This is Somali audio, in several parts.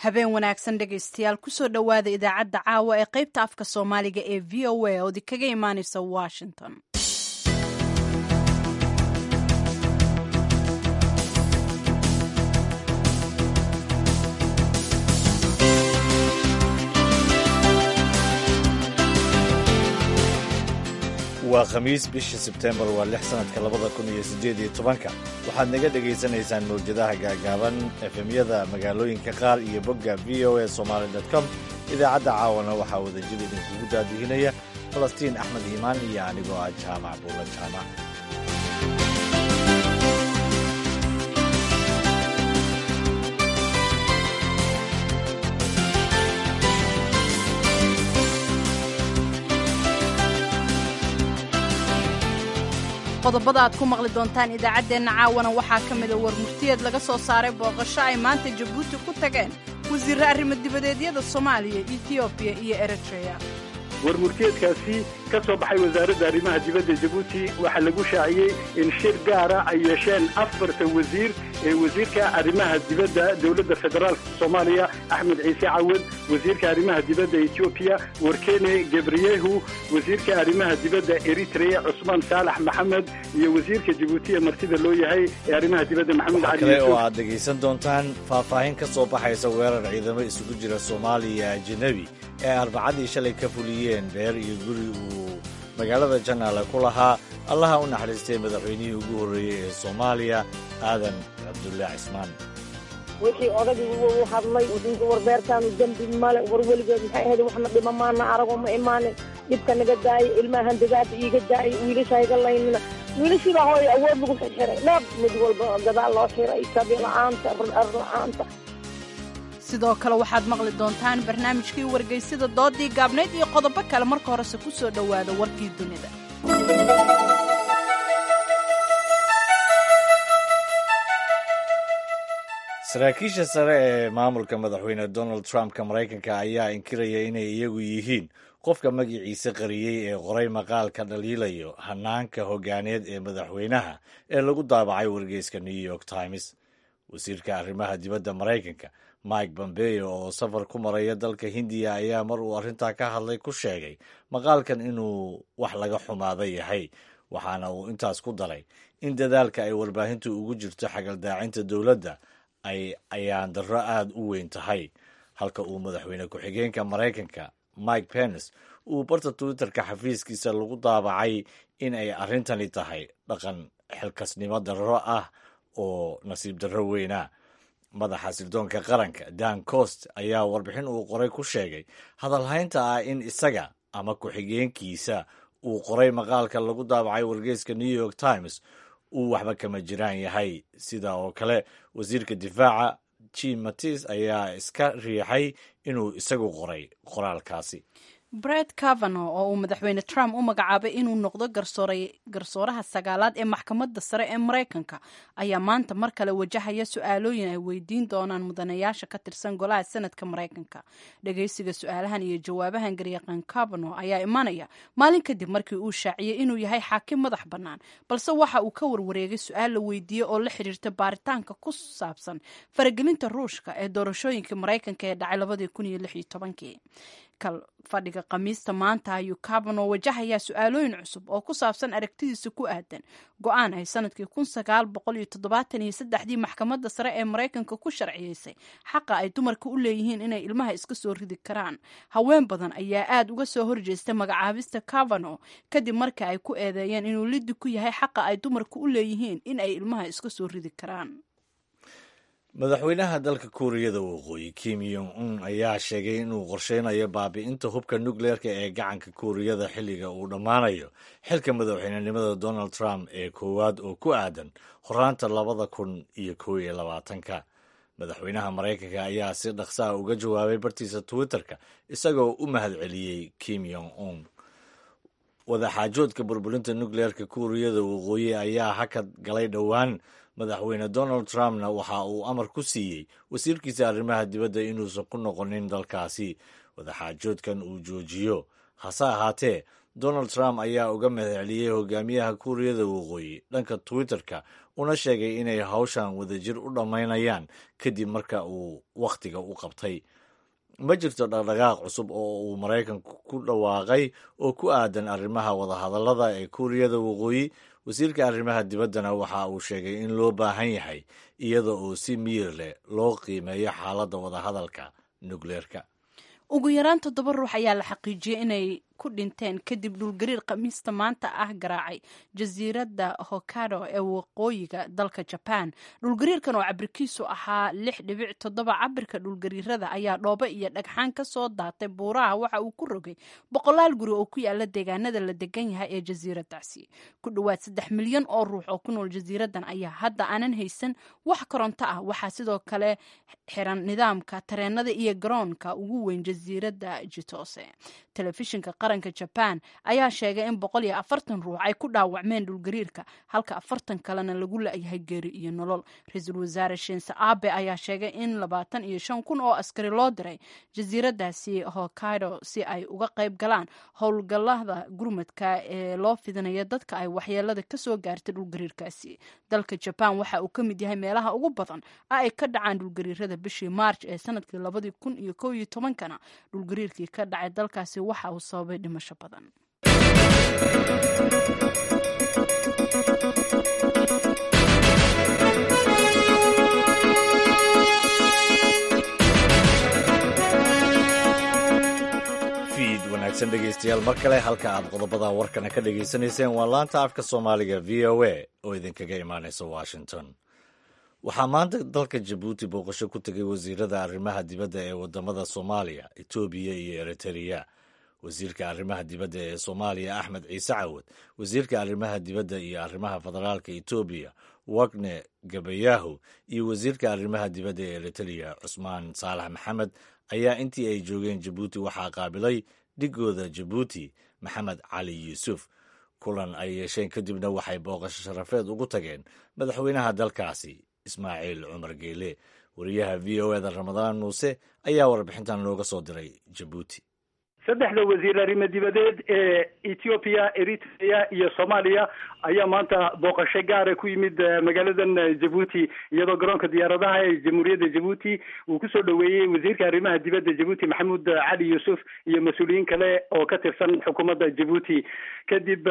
habeen wanaagsan dhegaystayaal kusoo dhowaada idaacadda caawa ee qaybta afka soomaaliga ee v o a oodi kaga imaaneysa washington waa khamiis bisha sebteembar waa lix sannadka labada kun iyo siddeed iyo tobanka waxaad naga dhegaysanaysaan mawjadaha gaagaaban efemyada magaalooyinka qaar iyo bogga v o a somaali com idaacadda caawana waxaa wadajir idinkugu daadihinaya falastiin axmed iimaan iyo anigoo ah jaamac buulla jaamac qodobada aad ku maqli doontaan idaacaddeenna caawana waxaa ka mida war murtiyeed laga soo saaray booqasho ay maanta jabuuti ku tageen wasiirre arrimo dibadeedyada soomaaliya etiyoobiya iyo eritreya war murtiyeedkaasi ka soo baxay wasaaradda arrimaha dibadda jabuuti waxaa lagu shaaciyey in shir gaara ay yeesheen afarta wasiir ee wasiirka arrimaha dibadda dowladda federaalka soomaaliya axmed ciise cawad wasiirka arrimaha dibadda etoobiya warkene gebriyehu wasiirka arrimaha dibadda eritrea cusmaan saalax maxamed iyo wasiirka jabuuti ee martida loo yahay ee arrimaha dibadda maxamed waxaa kale oo aad dhegaysan doontaan faahfaahin ka soo baxaysa weerar ciidamo isugu jira soomaaliya ajanabi ee arbacadii shalay ka fuliyeen beer iyo guri uu magaalada janaale ku lahaa allaha u naxariistay madaxweynihii ugu horreeyey ee soomaaliya aadan cabdullaahi cismaan wixii odagii u hadlay warbeertaanu dembi male war weligeed maxay ahayd waxna dhima maana arago ma imaanin dhibka naga daaya ilmahan dagaada iiga daaya wiilasha iga laynina wiilashiibaa hooy awood lagu xirxiray dheeb mid walba gadaal loo xiray sabi la-aanta ar la-aanta sidoo kale waxaad maqli doontaan barnaamijkii wargeysida doodii gaabnayd iyo qodobo kale marka horese ku soo dhowaada warkii dunida saraakiisha sare ee maamulka madaxweyne donald trumpka maraykanka ayaa inkiraya inay iyagu yihiin qofka magiciisa qariyey ee qoray maqaalka dhaliilayo hanaanka hogaaneed ee madaxweynaha ee lagu daabacay wargeyska new york times wasiirka arrimaha dibadda maraykanka mike bombeo oo safar ku maraya dalka hindiya ayaa mar uu arrintaa ka hadlay ku sheegay maqaalkan inuu wax laga xumaada yahay waxaana uu intaas ku daray in dadaalka ay warbaahintu ugu jirto xagaldaacinta dowladda ay ayaan darro aada u weyn tahay halka uu madaxweyne ku-xigeenka maraykanka mike pence uu barta twitterka xafiiskiisa lagu daabacay in ay arrintani tahay dhaqan xilkasnimo darro ah oo nasiib darro weyna madaxa sirdoonka qaranka dan cost ayaa warbixin uu qoray ku sheegay hadalhaynta ah in isaga ama ku-xigeenkiisa uu qoray maqaalka lagu daabacay wargeyska new york times uu waxba kama jiraan yahay sida oo kale wasiirka difaaca jim matis ayaa iska riixay inuu isagu qoray qoraalkaasi bred cavano oo uu madaxweyne trump u magacaabay inuu noqdo garsooraha sagaalaad ee maxkamadda sare ee maraykanka ayaa maanta mar kale wajahaya su-aalooyin ay weydiin doonaan mudanayaasha ka tirsan golaha senadka maraykanka dhageysiga su-aalahan iyo jawaabahan garyaqaan cavano ayaa imanaya maalin kadib markii uu shaaciyey inuu yahay xaakim madax bannaan balse waxa uu ka warwareegay su-aal la weydiiyey oo la xiriirta baaritaanka ku saabsan faragelinta ruushka ee doorashooyinka maraykanka ee dhacay labadii kun iyo lix iyo tobankii fadhiga khamiista maanta ayuu cavano wajahayaa su-aalooyin cusub oo ku saabsan aragtidiisa ku aadan go-aan ay sanadkii kun sagaal boqol iyo toddobaatan iyo saddexdii maxkamadda sare ee maraykanka ku sharciyeysay xaqa ay dumarka u leeyihiin inay ilmaha iska soo ridi karaan haween badan ayaa aada uga soo horjeesta magacaabista cavano kadib marka ay ku eedeeyeen inuu liddi ku yahay xaqa ay dumarka u leeyihiin in ay ilmaha iska soo ridi karaan madaxweynaha dalka kuuriyada waqooyi kim yong un ayaa sheegay inuu qorsheynayo baabi'inta hubka nukleerka ee gacanka kuuriyada xilliga uu dhammaanayo xilka madaxweynenimada donald trump ee koowaad oo ku aadan horaanta labada kun iyo kow iyo labaatanka madaxweynaha maraykanka ayaa si dhaqsaa uga jawaabay bartiisa twitterka isagoo u mahadceliyey kim yong un wadaxaajoodka burburinta nukleerka kuuriyada waqooyi ayaa hakad galay dhowaan madaxweyne donald trumpna waxa uu amar ku siiyey wasiirkiisa arrimaha dibadda inuusan ku noqonin dalkaasi wadaxaajoodkan uu joojiyo hase ahaatee donald trump ayaa uga mahadceliyey hogaamiyaha kuuriyada waqooyi dhanka twitter-ka una sheegay inay hawshan wadajir u dhammaynayaan kadib marka uu wakhtiga u qabtay ma jirto dhaqdhaqaaq cusub oo uu maraykanku ku dhawaaqay oo ku aadan arrimaha wadahadallada ee kuuriyada waqooyi wasiirka arrimaha dibaddana waxa uu sheegay in loo baahan yahay iyada oo si miyir leh loo qiimeeyo xaaladda wadahadalka nukleerka ugu yaraan toddoba ruux ayaa la xaqiijiyey inay ku dhinteen kadib dhulgariir khamiista maanta ah garaacay jasiiradda hokado ee waqooyiga dalka jaban dhulgariirkan oo cabirkiisu ahaa lix dhibic toddoba cabirka dhulgariirada ayaa dhoobo iyo dhagxaan ka soo daatay buuraha waxa uu ku rogay boqolaal guri oo ku yaala deegaanada la degan yahay ee jasiiradaasi ku dhowaad saddex milyan oo ruux oo ku nool jasiiradan ayaa hadda aanan haysan wax koronto ah waxaa sidoo kale xiran nidaamka tareenada iyo garoonka ugu weyn jasiiradda jitose telefishinka qaranka jaban ayaa sheegay in boqol iyo afartan ruux ay ku dhaawacmeen dhulgariirka halka afartan kalena lagu la-yahay geeri iyo nolol ra-iisul wasaare shinse abe ayaa sheegay in labaatan iyo shan kun oo askari loo diray jasiiradaasi hokaido si ay uga qayb galaan howlgallada gurmadka ee loo fidinayo dadka ay waxyeelada kasoo gaartay dhulgariirkaasi dalka jaban waxa uu ka mid yahay meelaha ugu badan ay ka dhacaan dhulgariirada bishii maarch ee sanadkii labadii kun iyo kow iyo tobankana dhulgariirkii ka dhacay dalkaasi waxa uu sababay dhimasho badan fiid wanaagsan dhegaystayaal mar kale halka aad qodobada warkana ka dhegaysanayseen waa laanta afka soomaaliga v o a oo idinkaga imaanaysa washington waxaa maanta dalka jabuuti booqasho ku tegay wasiirada arrimaha dibadda ee wadamada soomaaliya etoobiya iyo eritreya wasiirka arrimaha dibadda ee soomaaliya axmed ciise cawad wasiirka arrimaha dibadda iyo arrimaha federaalka etoobiya wagne gabayahu iyo wasiirka arrimaha dibadda ee eritreya cusmaan saalax maxamed ayaa intii ay joogeen jabuuti waxaa qaabilay dhigooda jabuuti maxamed cali yuusuf kulan ay yeesheen kadibna waxay booqasho sharafeed ugu tageen madaxweynaha dalkaasi ismaaciil cumar geele wariyaha v o eda ramadaan muuse ayaa warbixintan looga soo diray jabuuti saddexda wasiir arrimo dibadeed ee ethoobiya eritrea iyo soomaaliya ayaa maanta booqasho gaara ku yimid magaaladan jabuuti iyadoo garoonka diyaaradaha ee jamhuuriyadda jabuuti uu kusoo dhoweeyey wasiirka arrimaha dibadda jabuuti maxamuud cali yuusuf iyo mas-uuliyiin kale oo ka tirsan xukuumadda jabuuti kadib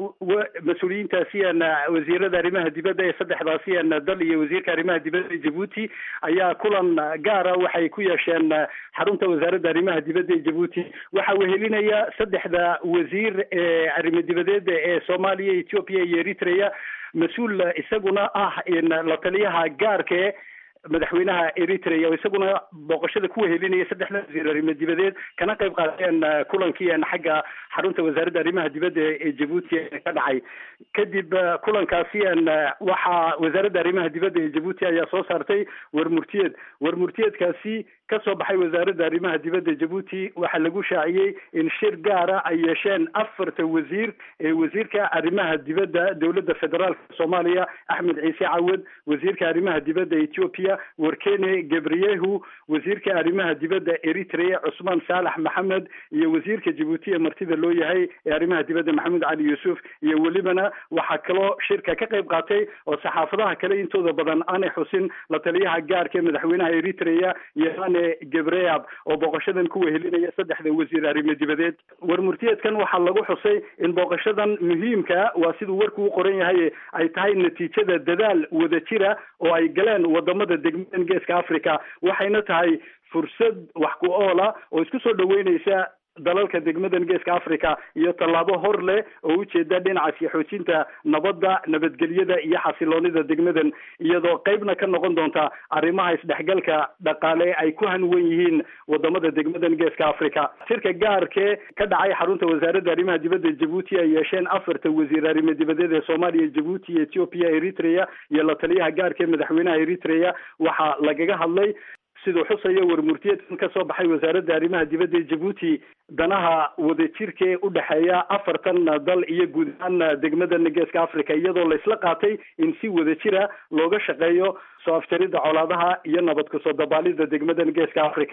mas-uuliyiintaasiyan wasiirada arrimaha dibadda ee saddexdaasiyan dal iyo wasiirka arrimaha dibadda jabuuti ayaa kulan gaara waxay ku yeesheen xarunta wasaaradda arrimaha dibadda ee jabuuti waxaa wehelinaya saddexda wasiir ee arrimo dibadeeda ee soomaaliya ethoopia iyo eritrea mas-uul isaguna ah la taliyaha gaarkae madaxweynaha eritrea oo isaguna booqashada ku wehelinaya saddexda wasiir arrimo dibadeed kana qayb qaateen kulankii xagga xarunta wasaaradda arrimaha dibadda ee jabuuti ka dhacay kadib kulankaasi waxaa wasaaradda arrimaha dibadda ee jabuuti ayaa soo saartay warmurtiyeed warmurtiyeedkaasi kasoo baxay wasaaradda arrimaha dibadda jabuuti waxaa lagu shaaciyey in shir gaara ay yeesheen afarta wasiir ee wasiirka arrimaha dibadda dowladda federaalka soomaaliya axmed ciise cawad wasiirka arrimaha dibadda ethoopia warkene gabriyehu wasiirka arrimaha dibadda eritrea cusmaan saalax maxamed iyo wasiirka jabuuti ee martida loo yahay ee arrimaha dibadda maxamuud cali yuusuf iyo welibana waxaa kaloo shirka ka qayb qaatay oo saxaafadaha kale intooda badan aanay xusin la taliyaha gaarka ee madaxweynaha eritrea iyo gebreab oo booqashadan ku wehelinaya saddexda wasiir arrimo dibadeed warmurtiyeedkan waxaa lagu xusay in booqashadan muhiimka waa siduu warku u qoran yahay ay tahay natiijada dadaal wadajira oo ay galeen wadamada degmadan geeska africa waxayna tahay fursad wax ku oola oo isku soo dhaweyneysa dalalka degmadan geeska africa iyo tallaabo hor leh oo ujeeda dhinacaasi xoojinta nabadda nabadgelyada iyo xasiloonida degmadan iyadoo qeybna ka noqon doonta arrimaha isdhexgalka dhaqaale ay ku hanwan yihiin wadamada degmadan geeska africa shirka gaarkee ka dhacay xarunta wasaaradda arrimaha dibadda jabuuti ay yeesheen afarta wasiir arrimo dibadeed ee soomaaliya jabuuti ethoopia eritrea iyo la taliyaha gaarka ee madaxweynaha eritrea waxaa lagaga hadlay siduu xusayo warmurtiyeedkan ka soo baxay wasaaradda arrimaha dibadda ee jabuuti danaha wadajirka ee u dhexeeya afartan dal iyo guud ahaan degmadan geeska africa iyadoo laysla qaatay in si wadajira looga shaqeeyo soo afjaridda colaadaha iyo nabad kusoo dabaalida degmadan geeska africa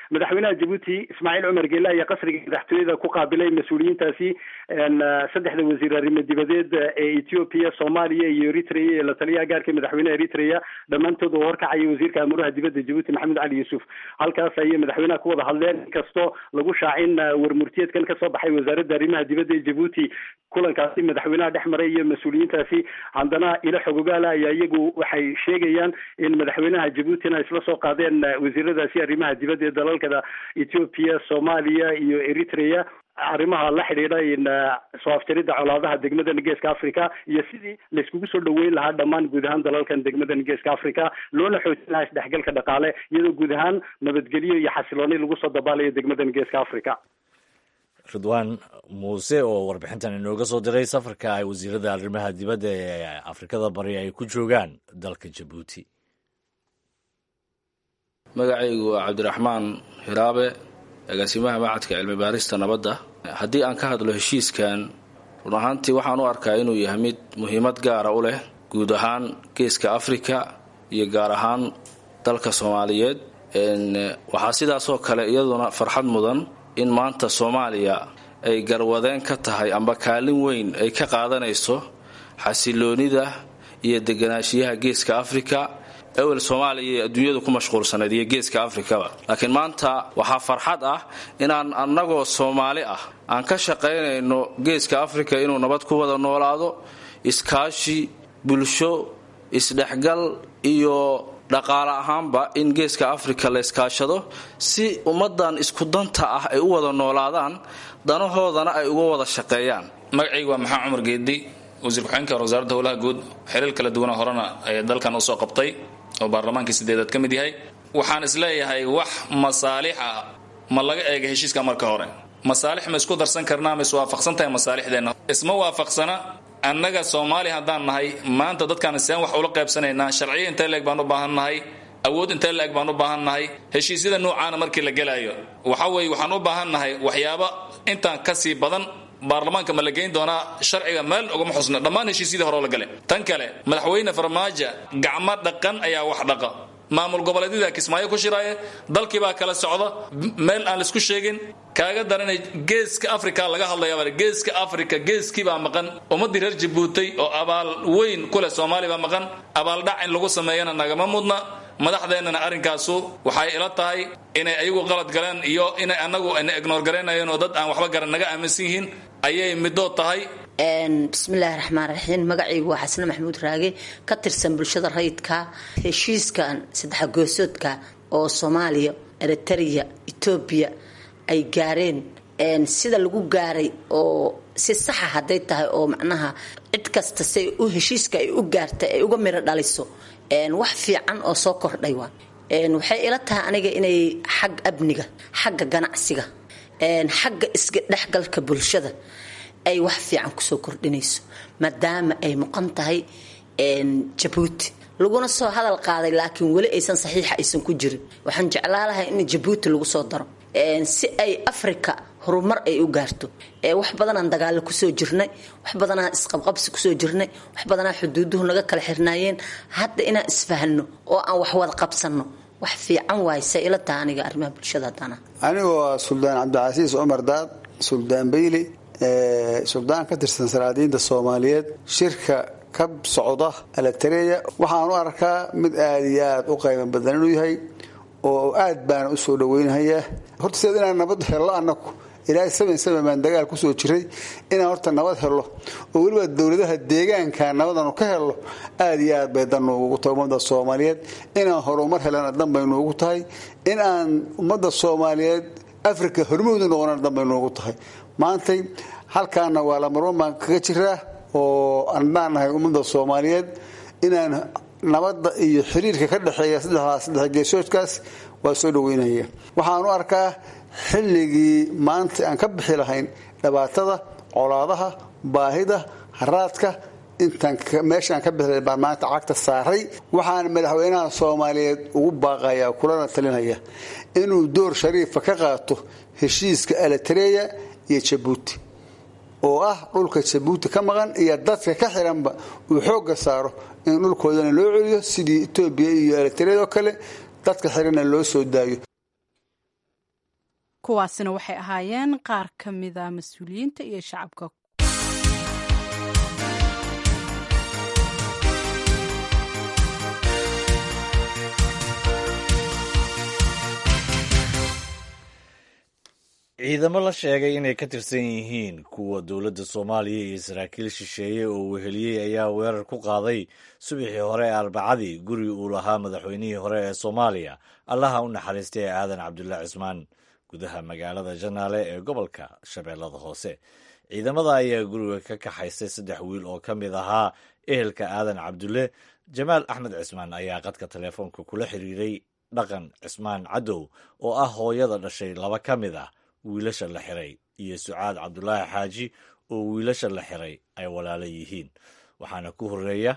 madaxweynaha jabuuti ismaaciil cumar geele ayaa qasriga madaxtooyada ku qaabilay mas-uuliyiintaasi saddexda wasiir arrimo dibadeed ee ethiopia soomaaliya iyo eritrea ee la taliyaha gaarka madaxweynaha eritrea dhammaantood oo horkacaya wasiirka amuraha dibadda jabuuti maxamed cali yuusuf halkaas ayay madaxweynaha ku wada hadleen inkastoo lagu shaacin warmurtiyeedkan kasoo baxay wasaaradda arrimaha dibadda ee jabuuti kulankaasi madaxweynaha dhex maray iyo mas-uuliyiintaasi haddana ilo xogogaala ayaa iyagu waxay sheegayaan in madaxweynaha jabuutina isla soo qaadeen wasiiradaasi arrimaha dibadda ee dalalkada ethiopia soomaaliya iyo eritrea arrimaha la xidhiidha in soo afjaridda colaadaha degmadan geeska africa iyo sidii layskugu soo dhaweyn lahaa dhammaan guud ahaan dalalkan degmadan geeska africa loona xoojin lahaa isdhexgalka dhaqaale iyadoo guud ahaan nabadgelyo iyo xasilooni lagu soo dabaalayo degmadan geeska africa ridwaan muuse oo warbixintan inooga soo diray safarka ay wasiirada arrimaha dibadda ee afrikada bari ay ku joogaan dalka jabuuti magacaygu waa cabdiraxmaan hiraabe agaasimaha macadka cilmi baarista nabadda haddii aan ka hadlo heshiiskan run ahaantii waxaan u arkaa inuu yahay mid muhiimad gaara u leh guud ahaan geeska afrika iyo gaar ahaan dalka soomaaliyeed waxaa sidaasoo kale iyaduna farxad mudan in maanta soomaaliya ay garwadeen ka tahay amba kaalin weyn ay ka qaadanayso xasiloonida iyo deganaanshiyaha geeska afrika ewel soomaaliya iyo adduunyadu ku mashquulsanayd iyo geeska afrikaba laakiin maanta waxaa farxad ah inaan annagoo soomaali ah aan ka shaqaynayno geeska afrika inuu nabad ku wada noolaado iskaashi bulsho isdhexgal iyo dhaqaale ahaanba in geeska afrika la iskaashado si ummadan isku danta ah ay u wada noolaadaan danahoodana ay uga wada shaqeeyaan magacaygu waa maxamed cumar geedi wasiir ku-xigeenka wasaaradda howlaha guud xiriir kala duwana horena ee dalkan usoo qabtay oo baarlamaankii sideedaad ka mid yahay waxaan isleeyahay wax masaalix ah ma laga eega heshiiska marka hore masaalix ma isku darsan karnaa ma iswaafaqsan tahay masaalixdeenna isma waafaqsana annaga soomaali haddaan nahay maanta dadkaan seen wax ula qaybsanaynaa sharciya intee leeg baan u baahan nahay awood intee leeg baan u baahan nahay heshiisyada noocaana markii la gelaayo waxa weeye waxaan u baahan nahay waxyaaba intaan kasii badan baarlamaanka ma la geyn doonaa sharciga meel ugama xusna dhammaan heshiisyadii hore oo la gale tan kale madaxweyne farmaajo gacmo dhaqan ayaa wax dhaqa maamul goboleedyada kismaayo ku shiraaye dalkiibaa kala socda meel aan laisku sheegin kaaga daranay geeska africa laga hadlayaa geeska africa geeskiibaa maqan ummadii reer jabuutay oo abaal weyn ku leh soomaaliya baa maqan abaaldhac in lagu sameeyana nagama mudna madaxdeennana arrinkaasu waxay ila tahay inay ayagu qalad galeen iyo inay annagu na ignoor garaynayeen oo dad aan waxba garan naga aaminsan yihiin ayay midood tahay bismillaahi raxmaan raxiim magacaygu waa xasane maxamuud raage ka tirsan bulshada rayidka heshiiskan saddex goosoodka oo soomaaliya eritrea etoobiya ay gaareen sida lagu gaaray oo si saxa hadday tahay oo macnaha cid kasta say u heshiiska ay u gaartay ay uga miro dhaliso wax fiican oo soo kordhay waa waxay ila tahay aniga inay xag amniga xagga ganacsiga xagga isga dhexgalka bulshada ay wax fiican kusoo kordhinayso maadaama ay muqan tahay jabuuti laguna soo hadal qaaday laakiin weli aysan saxiixa aysan ku jirin waxaan jeclaa lahay in jabuuti lagu soo daro si ay africa horumar ay u gaarto wax badanaan dagaalo kusoo jirnay wax badanaa isqabqabsi kusoo jirnay wax badanaa xuduuduhu naga kala xirnaayeen hadda inaan isfahno oo aan wax wada qabsano wax fiican waay se ila taha aniga arrimaha bulshada haddana anigu waa suldaan cabdicasiis cumar daad suldaan beyli suldaan ka tirsan saraadiinta soomaaliyeed shirka ka socda alatareya waxaan u arkaa mid aada iyo aada u qayban badan inuu yahay oo aad baana usoo dhaweynahayaa horta sideed inaan nabad hello anaku ilaahay saban saban baan dagaal kusoo jiray inaan horta nabad helo oo weliba dowladaha deegaanka nabadanu ka helo aada iyo aad bay dan nuugu tahay ummadda soomaaliyeed inaan horumar helana dan bay nuugu tahay in aan ummadda soomaaliyeed africa hormoodu noqonana dan bay nuugu tahay maantay halkaana waa lamarban baan kaga jiraa oo anbaan nahay ummadda soomaaliyeed inaan nabadda iyo xiriirka ka dhexeeya saddexdaas saddex geesoodkaas waa soo dhaweynaya waxaan u arkaa xilligii maanta aan ka bixi lahayn dhibaatada colaadaha baahida haraadka intaan meeshaan ka bixi lahayn baan maanta cagta saaray waxaan madaxweynaha soomaaliyeed ugu baaqayaa kulana talinaya inuu door shariifa ka qaato heshiiska alatareya iyo jabuuti oo ah dhulka jabuuti ka maqan iyo dadka ka xiranba uu xooga saaro in dhulkoodana loo celiyo sidii etoobiya iyo eritread oo kale dadka xiranna loo soo daayo kuwaasina waxay ahaayeen qaar ka mida mas-uuliyiinta iyo shacabka ciidamo la sheegay inay ka tirsan yihiin kuwa dowladda soomaaliya iyo saraakiil shisheeye oo weheliyey ayaa weerar ku qaaday subaxii hore ee arbacadii guri uu lahaa madaxweynihii hore ee soomaaliya allaha u naxariistay ee aadan cabdulla cismaan gudaha magaalada janaale ee gobolka shabeellada hoose ciidamada ayaa guriga ka kaxaystay saddex wiil oo ka mid ahaa ehelka aadan cabdulle jamaal axmed cismaan ayaa qadka teleefoonka kula xiriiray dhaqan cismaan cadow oo ah hooyada dhashay laba ka mid ah wiilasha la xiray iyo sucaad cabdulaahi xaaji oo wiilasha la xiray ay walaalo yihiin waxaana ku horeeya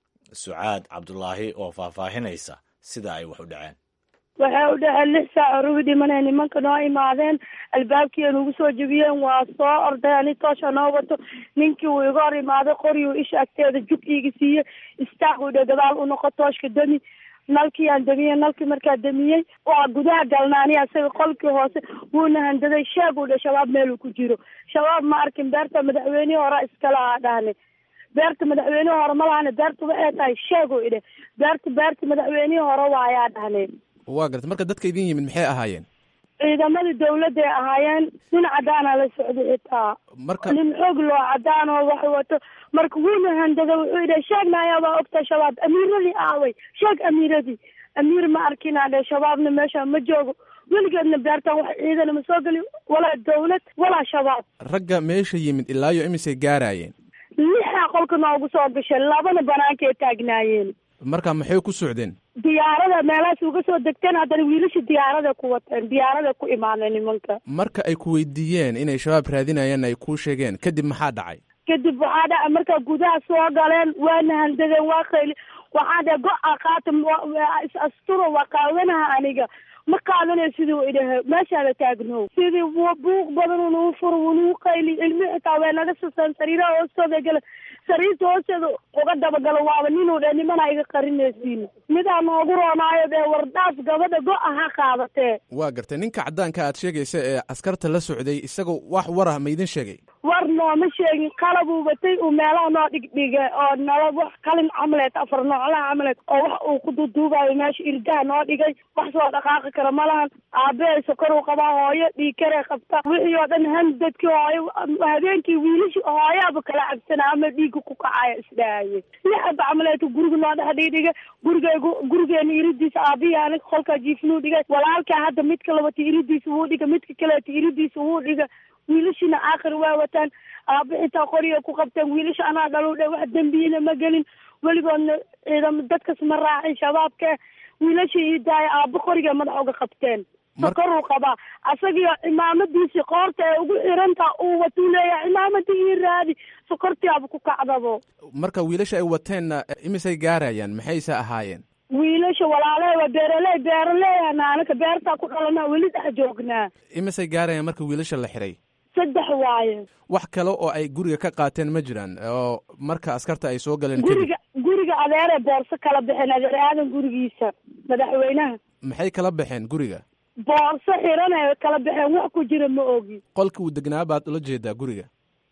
sucaad cabdulaahi oo faahfaahinaysa sida ay wax u dhaceen waxay u dhaceen lix saac orugi dhimanay nimanka noo imaadeen albaabkii nugu soo jebiyeen waa soo orday ani toosha noo wato ninkii uu iga hor imaaday qoriyu isha agteeda jug iiga siiyey istaag u dhe gadaal u noqo tooshka demi nalkii aan damiyey nalkii markaa damiyey waa gudaha galnaani asaga qolkii hoose wuuna handaday sheeg u dhe shabaab meeluu ku jiro shabaab ma arkin beerta madaxweynihii hore iskala aa dhahne beerta madaxweynihii hore ma lahane beerta waxay tahay sheeg u idhe beerta beerta madaxweynihii hore waayaa dhahne waa garta marka dadka idin yimid maxay ahaayeen ciidamadii dawladday ahaayeen nin cadaana la socday xitaa marka nin xoog loo cadaan oo wax wato marka wuuna handada wuxuu yidhi sheegnaya waa ogta shabaab amiiradii aaway sheeg amiiradii amiir ma arkinaa dhe shabaabna meesha ma joogo weligeedna beertan wax ciidana ma soo geli walaa dawlad walaa shabaab ragga meesha yimid ilaayo imisay gaaraayeen lixaa qolka noogu soo gashay labana banaankay taagnaayeen marka maxay ku socdeen diyaarada meelahaas uga soo degteen haddana wiilasha diyaarada ku wateen diyaarada ku imaanay nimanka marka ay ku weydiiyeen inay shabaab raadinayaan ay kuu sheegeen kadib maxaa dhacay kadib waxaa dhaca markaa gudaha soo galeen waana handadeen waa qayli waxaa dhe go-a qaata is asturo waa qaadanaha aniga ma qaadanayo siduu idhahe meeshaada taagnow sidii buuq badan unuu furo unuu qayli ilmi xitaa way naga sasaan sariiraha hoostooda gala sariirta hoosteeda uga dabagalo waaba ninuu dhe nimana iga qarinaysiin midaa noogu roonaayo dee wardhaaf gabadha go-a ha qaadatee waa gartay ninka caddaanka aad sheegaysa ee askarta la socday isagoo wax warah ma idin sheegay war nooma sheegin qalabuu batay uu meelaha noo dhigdhigay oo nala wax qalin camaleed afar nooclaha camaleed oo wax uu ku duduubayo meesha irdaha noo dhigay wax soo dhaqaaqi kara ma lahan aabehay sokor uu qabaa hooyo dhiigkaree qabta wixii oo dhan handadkii hooyo habeenkii wiilishi hooyaaba kala cabsana ama dhiigga ku kacaya isdhahaye lixaba camaleedka guriga noo dhex dhigdhigay gurigeygu gurigeena iridiisa aabihii aniga kolkaa jiifnuu dhigay walaalkaa hadda midka labata iridiisa wuu dhiga midka kaleeta iridiisa wuu dhiga wiilashina aakhir waa wataan aaba xitaa qoriga ku qabteen wiilasha anaa dhalu dhe wax dembiyina ma gelin weligoodna ciidamo dadkas ma raacin shabaabka wiilasha ii daaya aaba qoriga madax uga qabteen sokoruu qabaa asagio cimaamadiisii qoorta ee ugu xirantaa uu watuu leeyahay cimaamadii ii raadi sokortiaba ku kacdabo marka wiilasha ay wateenna imisay gaarayaan maxayse ahaayeen wiilasha walaalahe waa beeraley beeraleeyana anaka beertaa ku dhalana weli dhex joognaa imisay gaarayaan marka wiilasha la xiray saddex waaye wax kale oo ay guriga ka qaateen ma jiraan oo marka askarta ay soo galeen kadib guriga guriga adeeree boorso kala baxeen adeer aadan gurigiisa madaxweynaha maxay kala baxeen guriga boorso xiran ay kala baxeen wax ku jira ma ogi qolka uu degnaa baad ula jeedaa guriga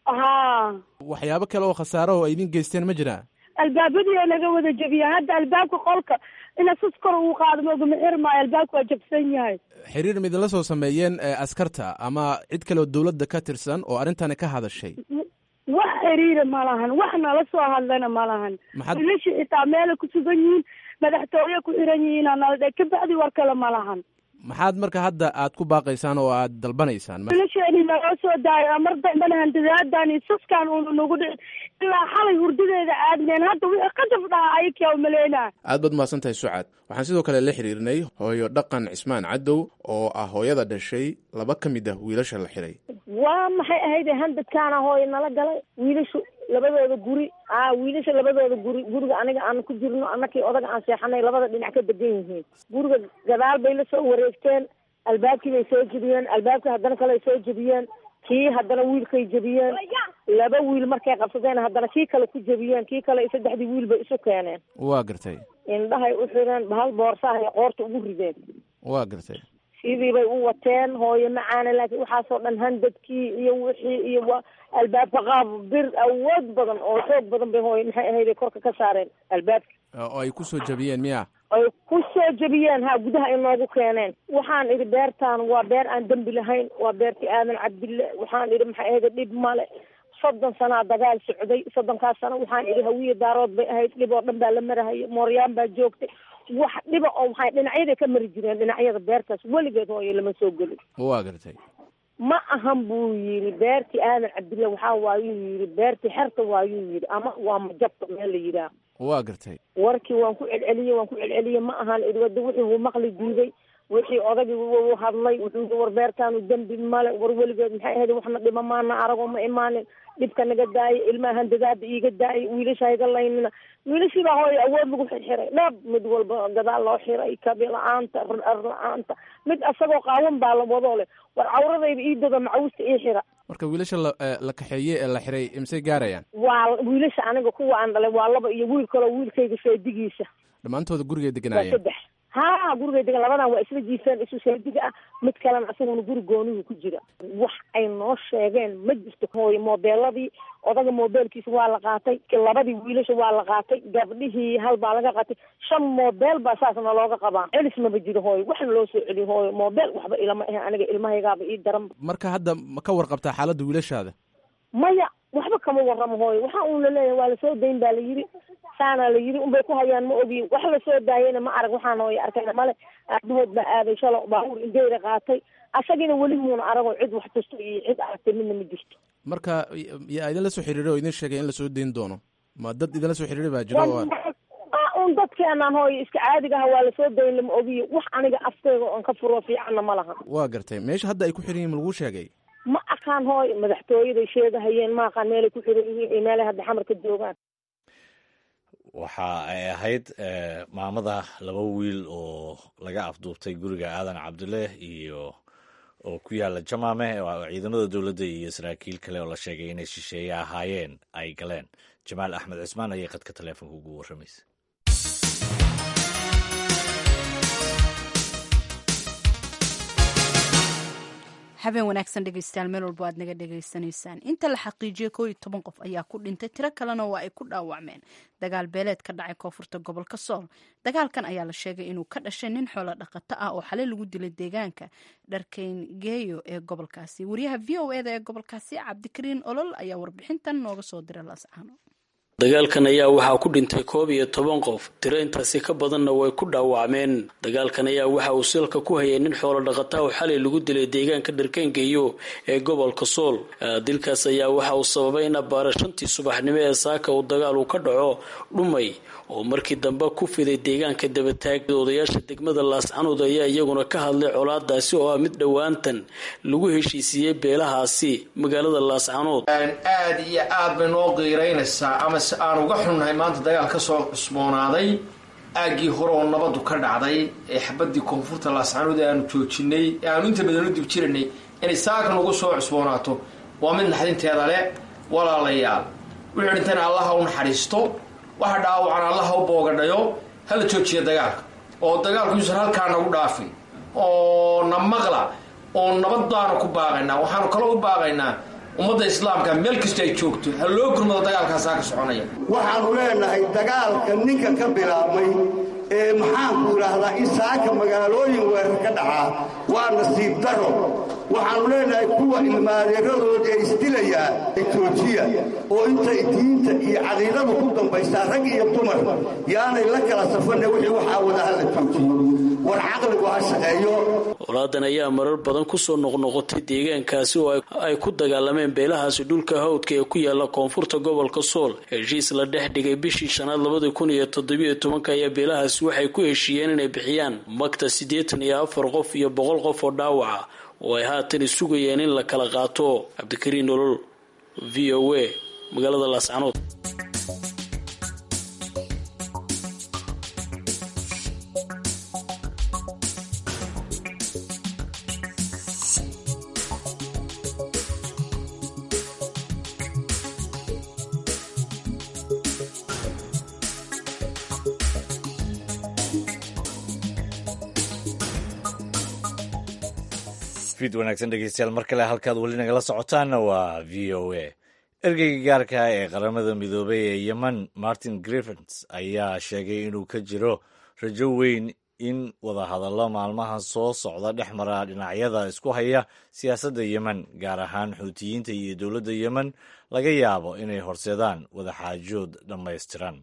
haa waxyaabo kale oo khasaaro oo ay idin geysteen ma jiraan albaabadii oo naga wada jebiya hadda albaabka qolka ina sus kor uu qaado maogama xir maayo albaabka waa jabsan yahay xiriir ma idinla soo sameeyeen askarta ama cid kale oo dowladda ka tirsan oo arrintani ka hadashay wax xiriira ma lahan wax nala soo hadlana ma lahan maxaad wiilasha xitaa meelay ku sugan yihiin madaxtooye ku xiran yihiin nala dhe kabacdi war kale ma lahan maxaad marka hadda aad ku baaqaysaan oo aad dalbanaysaan wiilasheeni naloo soo daayo mar dambana handadaadan iyo suskaan uuna nagu dhicin ilaa xalay hurdadeeda aadneen hadda wixii qadaf dhaha ayakia umaleynaa aad baad mahadsan tahay sucaad waxaan sidoo kale la xiriirnay hooyo dhaqan cismaan cadow oo ah hooyada dhashay laba ka mid ah wiilasha la xiray waa maxay ahayd handadkaana hooyo nala galay wiilashu labadooda guri a wiilasha labadooda guri guriga aniga aan ku jirno annakii odaga aan seexanay labada dhinac ka degan yihiin guriga gadaal bay la soo wareegteen albaabkii bay soo jebiyeen albaabkii haddana kale ay soo jebiyeen kii haddana wiilkay jebiyeen laba wiil markay qabsadeen haddana kii kale ku jebiyeen kii kale saddexdii wiil bay isu keeneen waa gartay indhahay u xireen bahal boorsahay qoorta ugu rideen waa gartay sidii bay u wateen hooyo macaana laakiin waxaasoo dhan handadkii iyo wixii iyo wa albaabka qaab bir awood badan oo xoog badan bay hooyo maxay ahayday korka ka saareen albaabka oo ay ku soo jabiyeen miya ay ku soo jebiyeen ha gudaha inoogu keeneen waxaan idhi beertaan waa beer aan dembi lahayn waa beertii aadan cabdille waxaan idhi maxay ahayda dhib male soddon sanaa dagaal socday soddonkaas sano waxaan idhi hawiye daarood bay ahayd dhib oo dhan baa la marahayay mooryaan baa joogtay wax dhiba oo waxay dhinacyaday ka mari jireen dhinacyada beertaas weligeed hooyo lama soo gelin waa gartay ma ahan buu yidhi beertii aadan cabdille waxaa waayuu yidhi beertii xerta waayuu yidhi ama waa majabta meel la yidhaah waa gartay warkii waan ku celceliyey waan ku celceliyey ma ahan idhi wada wixii wuu maqli diiday wixii odagii wuu hadlay wuxuu yidhi war beertaanu dembi male war weligeed maxay ahayd waxna dhima maana arago ma imaanin dhibka naga daayay ilmahan dadaada iiga daayay wiilasha iga laynina wiilashii baa hooyo awood lagu xirxiray dhab mid walba gadaal loo xiray kabi la-aanta ar la-aanta mid asagoo qaawan baa la wadoo leh war cawradayda ii dada macawusta ii xira marka wiilasha la la kaxeeye ee la xiray imsay gaarayaan waa wiilasha aniga kuwa aan dhalay waa laba iyo wiil kaloo wiilkayga seedigiisa dhammaantooda gurigay waa deganaayeen saddex ha gurigay degan labadan waa isla jiifeen isu seediga ah mid kalena asaguna guri goonihu ku jira wax ay noo sheegeen ma jirto hooyo moobeeladii odaga moobeelkiisa waa la qaatay labadii wiilasha waa la qaatay gabdhihii hal baa laga qaatay shan moobeel baa saasna looga qabaa celis maba jiro hooyo waxna loo soo celiyo hooyo moobeel waxba ilama ahe aniga ilmahaygaaba ii daran marka hadda ma ka warqabtaa xaaladda wiilashaada maya waxba kama warramo hooyo waxa uun laleeyahay waa lasoo dayn baa la yidhi saana la yidhi unbay ku hayaan ma ogi wax lasoo daayeyna ma arag waxaan hooyo arkayna male aabahood baa aaday shalo baabuur indeyra qaatay asagina weli muuna aragoo cid wax tusto iyo cid aragtay midna ma jirto marka yaa idinla soo xiriiray oo idin sheegay in lasoo dayn doono ma dad idinla soo xiriiray baa jira oo un dadkeenaan hooyo iska caadiga aha waa lasoo dayn lama ogiyo wax aniga afkeyga oon ka furo fiicanna ma laha waa gartay meesha hadda ay ku xiran yihin ma laguu sheegay ma aqaan hooyo madaxtooyaday sheegahayeen ma aqaan meelay ku xiran yihiin iyo meelay hadda xamar ka joogaan waxa ay ahayd maamada laba wiil oo laga afduubtay guriga aadan cabdile iyo oo ku yaala jamaame oo ciidamada dowladda iyo saraakiil kale oo la sheegay inay shisheeye ahaayeen ay galeen jamaal axmed cismaan ayay qadka taleefonka ugu warramaysa habeen wanaagsan dhegeystayaal meel walba aad naga dhegaysanaysaan inta la xaqiijiyey koo iyo toban qof ayaa ku dhintay tiro kalena waa ay ku dhaawacmeen dagaal beeleed ka dhacay koonfurta gobolka sool dagaalkan ayaa la sheegay inuu ka dhashay nin xoolo dhaqato ah oo xalay lagu dilay deegaanka dharkeyngeeyo ee gobolkaasi wariyaha v o eda ee gobolkaasi cabdikariin olol ayaa warbixintan nooga soo diray laascaano dagaalkan ayaa waxaa ku dhintay koob iyo toban qof tiro intaasi ka badanna way ku dhaawacmeen dagaalkan ayaa waxa uu silka ku hayay nin xoolo dhaqata oo xalay lagu dilay deegaanka dharkeengeeyo ee gobolka sool dilkaas ayaa waxa uu sababay in abbaara shantii subaxnimo ee saaka uu dagaal uu ka dhaco dhumay oo markii dambe ku fiday deegaanka dabataag odayaasha degmada laascanood ayaa iyaguna ka hadlay colaadaasi oo ah mid dhowaantan lagu heshiisiiyey beelahaasi magaalada laascanood aad iyo aad bay noo qiiraynaysaa ama se aan uga xunnahay maanta dagaal ka soo cusboonaaday aaggii hore oo nabadu ka dhacday ee xabadii koonfurta laascanood ee aanu joojinay ee aanu inta badan u dib jiranay inay saakan ugu soo cusboonaato waa mid naxdinteeda leh walaalayaal wuxuu dhintayna allaha u naxariisto waxa dhaawacan allaha u boogadhayo hala joojiya dagaalka oo dagaalku yuusan halkaa nagu dhaafin oo na maqla oo nabad baanu ku baaqaynaa waxaanu kaloo u baaqaynaa ummadda islaamka meel kasta ay joogto ha loo gurmado dagaalkaasaa ka soconaya waxaanu leenahay dagaalka ninka ka bilaabmay ee maxaanku idhaahdaa in saaka magaalooyin weerar ka dhacaa waa nasiib daro waxaannu leenahay kuwa ilmaadeeradooda ee isdilayaa joojiya oo intay diinta iyo caqiidadu ku dambaysaa rag iyo dumar yaanay la kala safanne wixii waxaa wada hala joojiyo war caqligu ha shaqeeyo colaadan ayaa marar badan kusoo noqnoqotay deegaankaasi oo ay ku dagaalameen beelahaasi dhulka hawdka ee ku yaala koonfurta gobolka sool heshiis la dhex dhigay bishii shanaad labadii kun iyo toddobiyo tobanka ayaa beelahaasi waxay ku heshiiyeen inay bixiyaan magta siddeetan iyo afar qof iyo boqol qof oo dhaawaca oo ay haatan sugayeen in la kala qaato cabdikariin nolol v o a magaalada laascanood fiid wanaagsan dhegeystayaal mar kale halkaad weli nagala socotaanna waa v o a ergeyga gaarka ee qaramada midoobay ee yemen martin griffins ayaa sheegay inuu ka jiro rajo weyn in wadahadallo maalmaha soo socda dhex mara dhinacyada isku haya siyaasadda yemen gaar ahaan xuutiyiinta iyo dowladda yemen laga yaabo inay horseedaan wadaxaajood dhammaystiran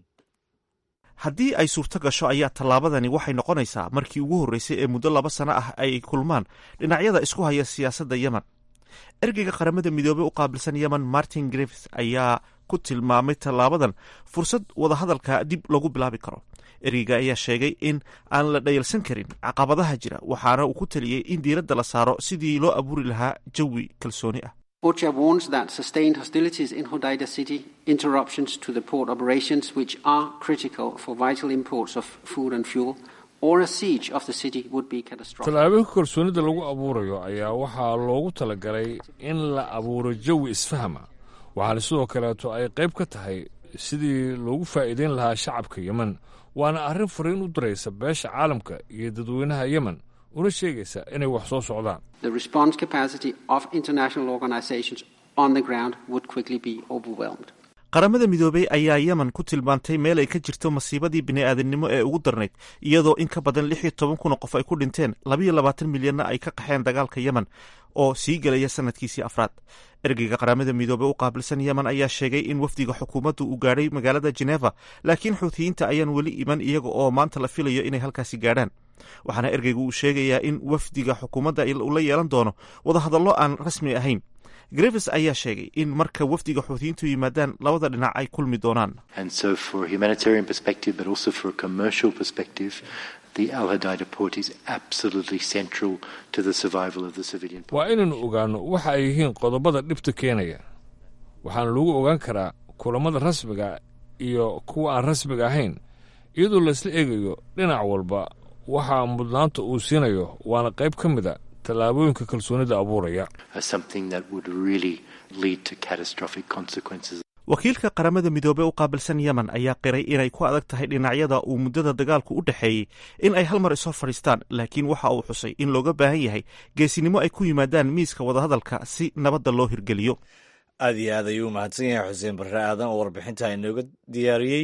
haddii ay suurto gasho ayaa tallaabadani waxay noqonaysaa markii ugu horreysay ee muddo laba sano ah ay kulmaan dhinacyada isku haya siyaasadda yemen ergeyga qaramada midoobey u qaabilsan yemen martin griffith ayaa ku tilmaamay tallaabadan fursad wadahadalka dib lagu bilaabi karo ergeyga ayaa sheegay in aan la dhayalsan karin caqabadaha jira waxaana uu ku taliyey in diiradda la saaro sidii loo abuuri lahaa jawi kalsooni ah OCHA warns that sustained hostilities in Hodeida city, interruptions to the port operations, which are critical for vital imports of food and fuel, or a siege of the city would be catastrophic. tallaabooyinka kalsoonida lagu abuurayo ayaa waxaa loogu talagalay in la abuuro jawi isfahma waxaana sidoo kaleeto ay qayb ka tahay sidii loogu faa'iideyn lahaa shacabka yemen waana arrin fariin u diraysa beesha caalamka iyo dadweynaha yemen una sheegaysa inay wax soo socdaan The response capacity of international organizations on the ground would quickly be overwhelmed. qaramada midoobey ayaa yemen ku tilmaantay meel ay ka jirto masiibadii bini'aadamnimo ee ugu darnayd iyadoo in ka badan lix iyo toban kun oo qof ay ku dhinteen labayo labaatan milyanna ay ka qaxeen dagaalka yemen oo sii gelaya sanadkiisii afraad ergeyga qaramada midoobey u qaabilsan yemen ayaa sheegay in wafdiga xukuumaddu uu gaadhay magaalada geneva laakiin xuutiyiinta ayaan weli iman iyaga oo maanta la filayo inay halkaasi gaadhaan waxaana ergeygu uu sheegayaa in wafdiga xukuumadda uu la yeelan doono wadahadallo aan rasmi ahayn grevis ayaa sheegay in marka wafdiga xuutiyiintu yimaadaan labada dhinac ay kulmi doonaan And so, for a humanitarian perspective, but also for a commercial perspective, the Al Hodeida port is absolutely central to the survival of the civilian. waa inaynu ogaanno waxa ay yihiin qodobada dhibta keenaya waxaana lagu ogaan karaa kulammada rasmiga iyo kuwa aan rasmiga ahayn iyadoo laysla eegayo dhinac walba waxaa mudnaanta uu siinayo waana qayb ka mid a tallaabooyinka kalsoonida abuuraya As something that would really lead to catastrophic consequences. wakiilka qaramada midoobey u qaabilsan yemen ayaa qiray inay ku adag tahay dhinacyada uu muddada dagaalku u dhexeeyey in ay hal mar ishor fadhiistaan laakiin waxa uu xusay in looga baahan yahay geesinimo ay ku yimaadaan miiska wadahadalka si nabadda loo hirgeliyo aad iyo aad ayuu mahadsan yahay xuseen barre aadan oo warbixinta inooga diyaariyey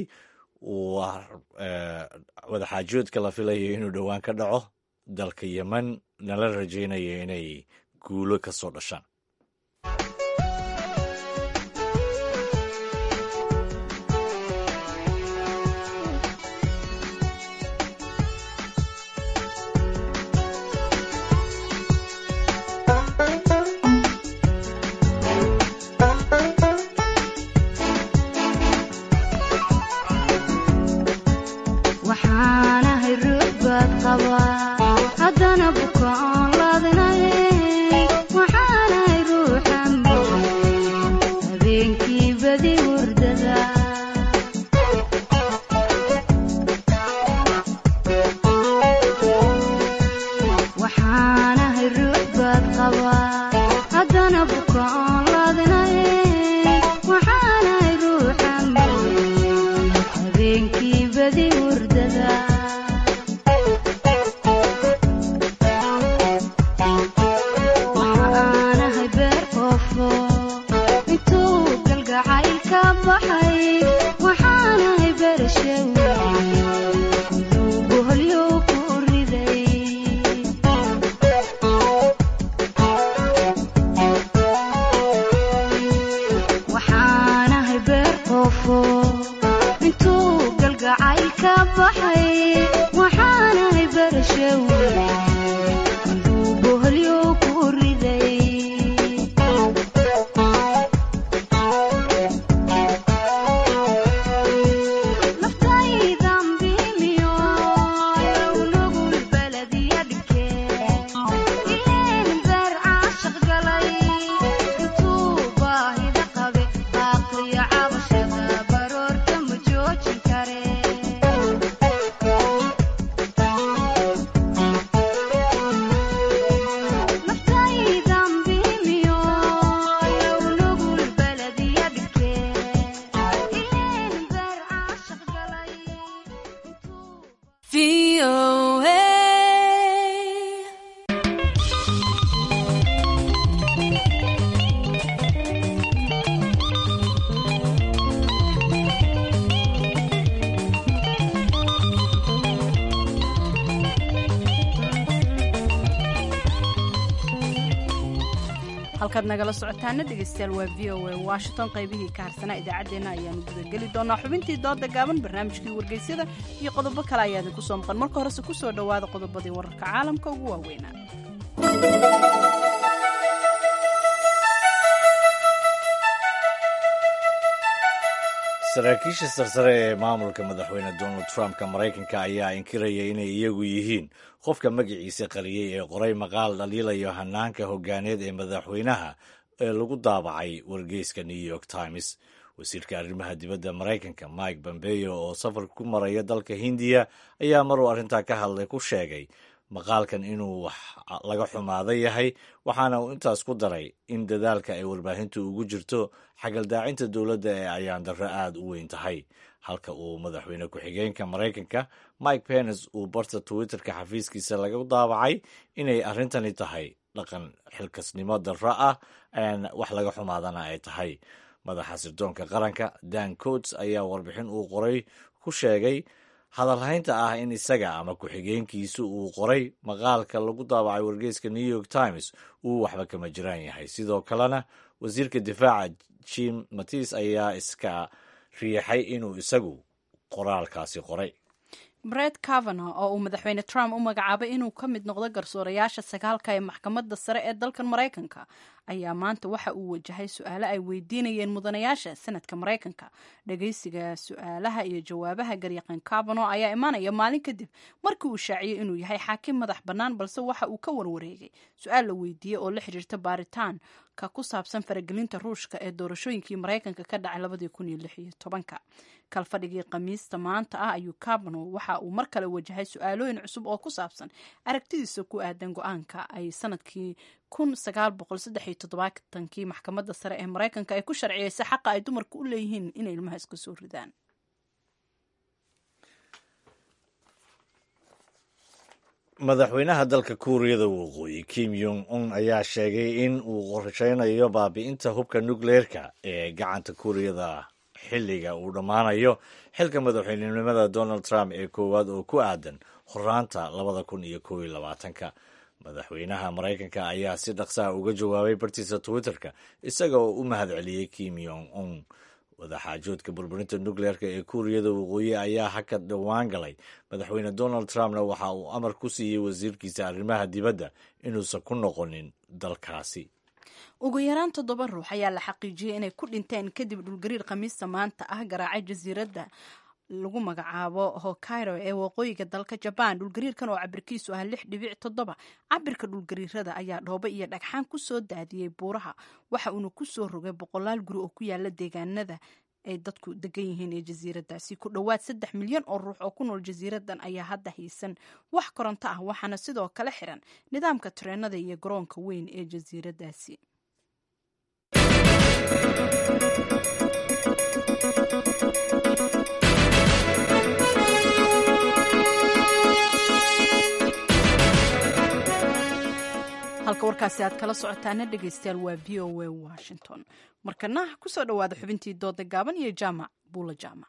waa wadaxaajoodka la filayo inuu dhowaan ka dhaco dalka yemen nala rajaynaya inay guulo ka soo dhashaan waxaanahay ruux baad qabaa haddana bukaan laadinaye waxaanahay ruuxan habeenkii badi hurdada waxaanahay ruux baad qabaa haddana bukaan laadinaye waxaanahay ruuxan habeenkii badi hurdada waxaanahay beer qoofo intuu galgacayl ka baxay waxaanahay beerashaw boholyow ku riday waxaanahay beer qoofo intuu galgacayl ka baxay waxaanahay beerashaw boholyow ku riday naftaydan biimiyo nugul baladiya dhigeen ileen beer caashaq galay intuu baahida qabe baaqiyo cabashada baroorta ma joojin kare halkaad nagala socotaana dhegeystayaal waa v o a washington qaybihii ka harsanaa idaacaddeenna ayaanu gudageli doonaa xubintii dooda gaaban barnaamijkii wargeysyada iyo qodobo kale ayaa idinku soo maqan marka horese ku soo dhowaada qodobadii wararka caalamka ugu waaweynaa saraakiisha sarsare ee maamulka madaxweyne donald trump-ka maraykanka ayaa inkiraya inay iyagu yihiin qofka magaciisa qariyey ee qoray maqaal dhaliilayo hanaanka hogaaneed ee madaxweynaha ee lagu daabacay wargeyska new york times wasiirka arrimaha dibadda maraykanka mike pompeo oo safar ku maraya dalka hindiya ayaa maruu arrintaa ka hadlay ku sheegay maqaalkan inuu wax laga xumaada yahay waxaana uu intaas ku daray in dadaalka ay warbaahintu ugu jirto xagaldaacinta dowladda ee ayaan darro aada u weyn tahay halka uu madaxweyne ku-xigeenka maraykanka mike pence uu barta twitterka xafiiskiisa laga daabacay inay arrintani tahay dhaqan xilkasnimo darro ah wax laga xumaadana ay tahay madaxa sirdoonka qaranka dan coats ayaa warbixin uu qoray ku sheegay hadalhaynta ah in isaga ama ku-xigeenkiisu uu qoray maqaalka lagu daabacay wargeyska new york times uu waxba kama jiraan yahay sidoo kalena wasiirka difaaca jim matis ayaa iska riixay inuu isagu qoraalkaasi qoray bred cavano oo uu madaxweyne trump u magacaabay inuu ka mid noqdo garsoorayaasha sagaalka ee maxkamadda sare ee dalkan maraykanka ayaa maanta waxa uu wajahay su-aalo ay weydiinayeen mudanayaasha sanadka maraykanka dhageysiga su-aalaha iyo jawaabaha garyaqan cavano ayaa imaanaya maalin kadib markii uu shaaciyey inuu yahay xaakim madax bannaan balse waxa uu ka warwareegay su-aal la weydiiyey oo la xiriirta baaritaanka ku saabsan faragelinta ruushka ee doorashooyinkii maraykanka ka dhacay labadii kun iyo lix iyo tobanka kalfadhigii khamiista maanta ah ayuu cavano waxa uu mar kale wajahay su-aalooyin cusub oo ku saabsan aragtidiisa ku aadan go-aanka ay sanadkii kun sagaal boqol saddex iyo toddobaatankii maxkamadda sare ee maraykanka ay ku sharciyeysay xaqa ay dumarku u leeyihiin inay ilmaha iska soo ridaan madaxweynaha dalka kuuriyada waqooyi kim yong un ayaa sheegay in uu qorsheynayo baabi'inta hubka nukleerka ee gacanta kuuriyada xilliga uu dhammaanayo xilka madaxweynenimada donald trump ee koowaad oo ku aadan horaanta labada kun iyo kow iyo labaatanka madaxweynaha maraykanka ayaa si dhaqsaha uga jawaabay bartiisa twitterka isaga oo u mahad celiyey kim yong un wadaxaajoodka burburinta nukleerka ee kuuriyada waqooyi ayaa haka dhowaan galay madaxweyne donald trumpna waxa uu amar ku siiyey wasiirkiisa arrimaha dibadda inuusan ku noqonin dalkaasi ugu yaraan toddoba ruux ayaa la xaqiijiyey inay ku dhinteen kadib dhulgariir khamiista maanta ah garaacay jasiiradda lagu magacaabo hokairo ee waqooyiga dalka jabaan dhulgariirkan oo cabirkiisu ah lix dhibic toddoba cabirka dhulgariirada ayaa dhoobo iyo dhagxaan ku soo daadiyey buuraha waxa uuna ku soo rogay boqolaal guri oo ku yaala deegaanada ay dadku degan yihiin ee jasiiradaasi ku dhowaad saddex milyan oo ruux oo ku nool jasiiradan ayaa hadda haysan wax koronto ah waxaana sidoo kale xiran nidaamka tareenada iyo garoonka weyn ee jasiiradaasi halka warkaasi aad kala socotaana dhegeystayaal waa v o a washington markana kusoo dhowaada xubintii dooda gaaban iyo jaamac buula jaamac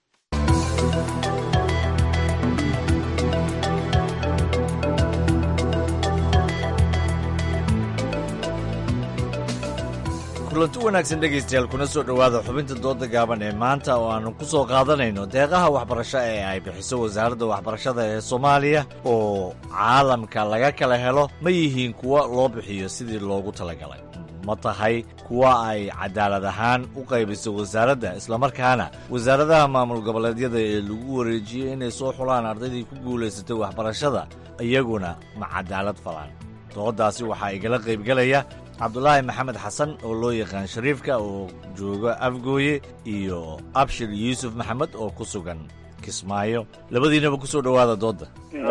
kulanti wanaagsan dhegaystayaal kuna soo dhowaada xubinta dooda gaaban ee maanta oo aannu ku soo qaadanayno deeqaha waxbarasho ee ay bixiso wasaaradda waxbarashada ee soomaaliya oo caalamka laga kala helo ma yihiin kuwa loo bixiyo sidii loogu talagalay ma tahay kuwa ay cadaalad ahaan u qaybiso wasaaradda islamarkaana wasaaradaha maamul goboleedyada ee lagu wareejiyey inay soo xulaan ardaydii ku guulaysatay waxbarashada iyaguna ma cadaalad falaan dooddaasi waxaa igala qaybgelaya cabdulaahi maxamed xasan oo loo yaqaan shariifka oo jooga afgooye iyo abshir yuusuf maxamed oo ku sugan kismaayo labadiinaba ku soo dhowaada doodda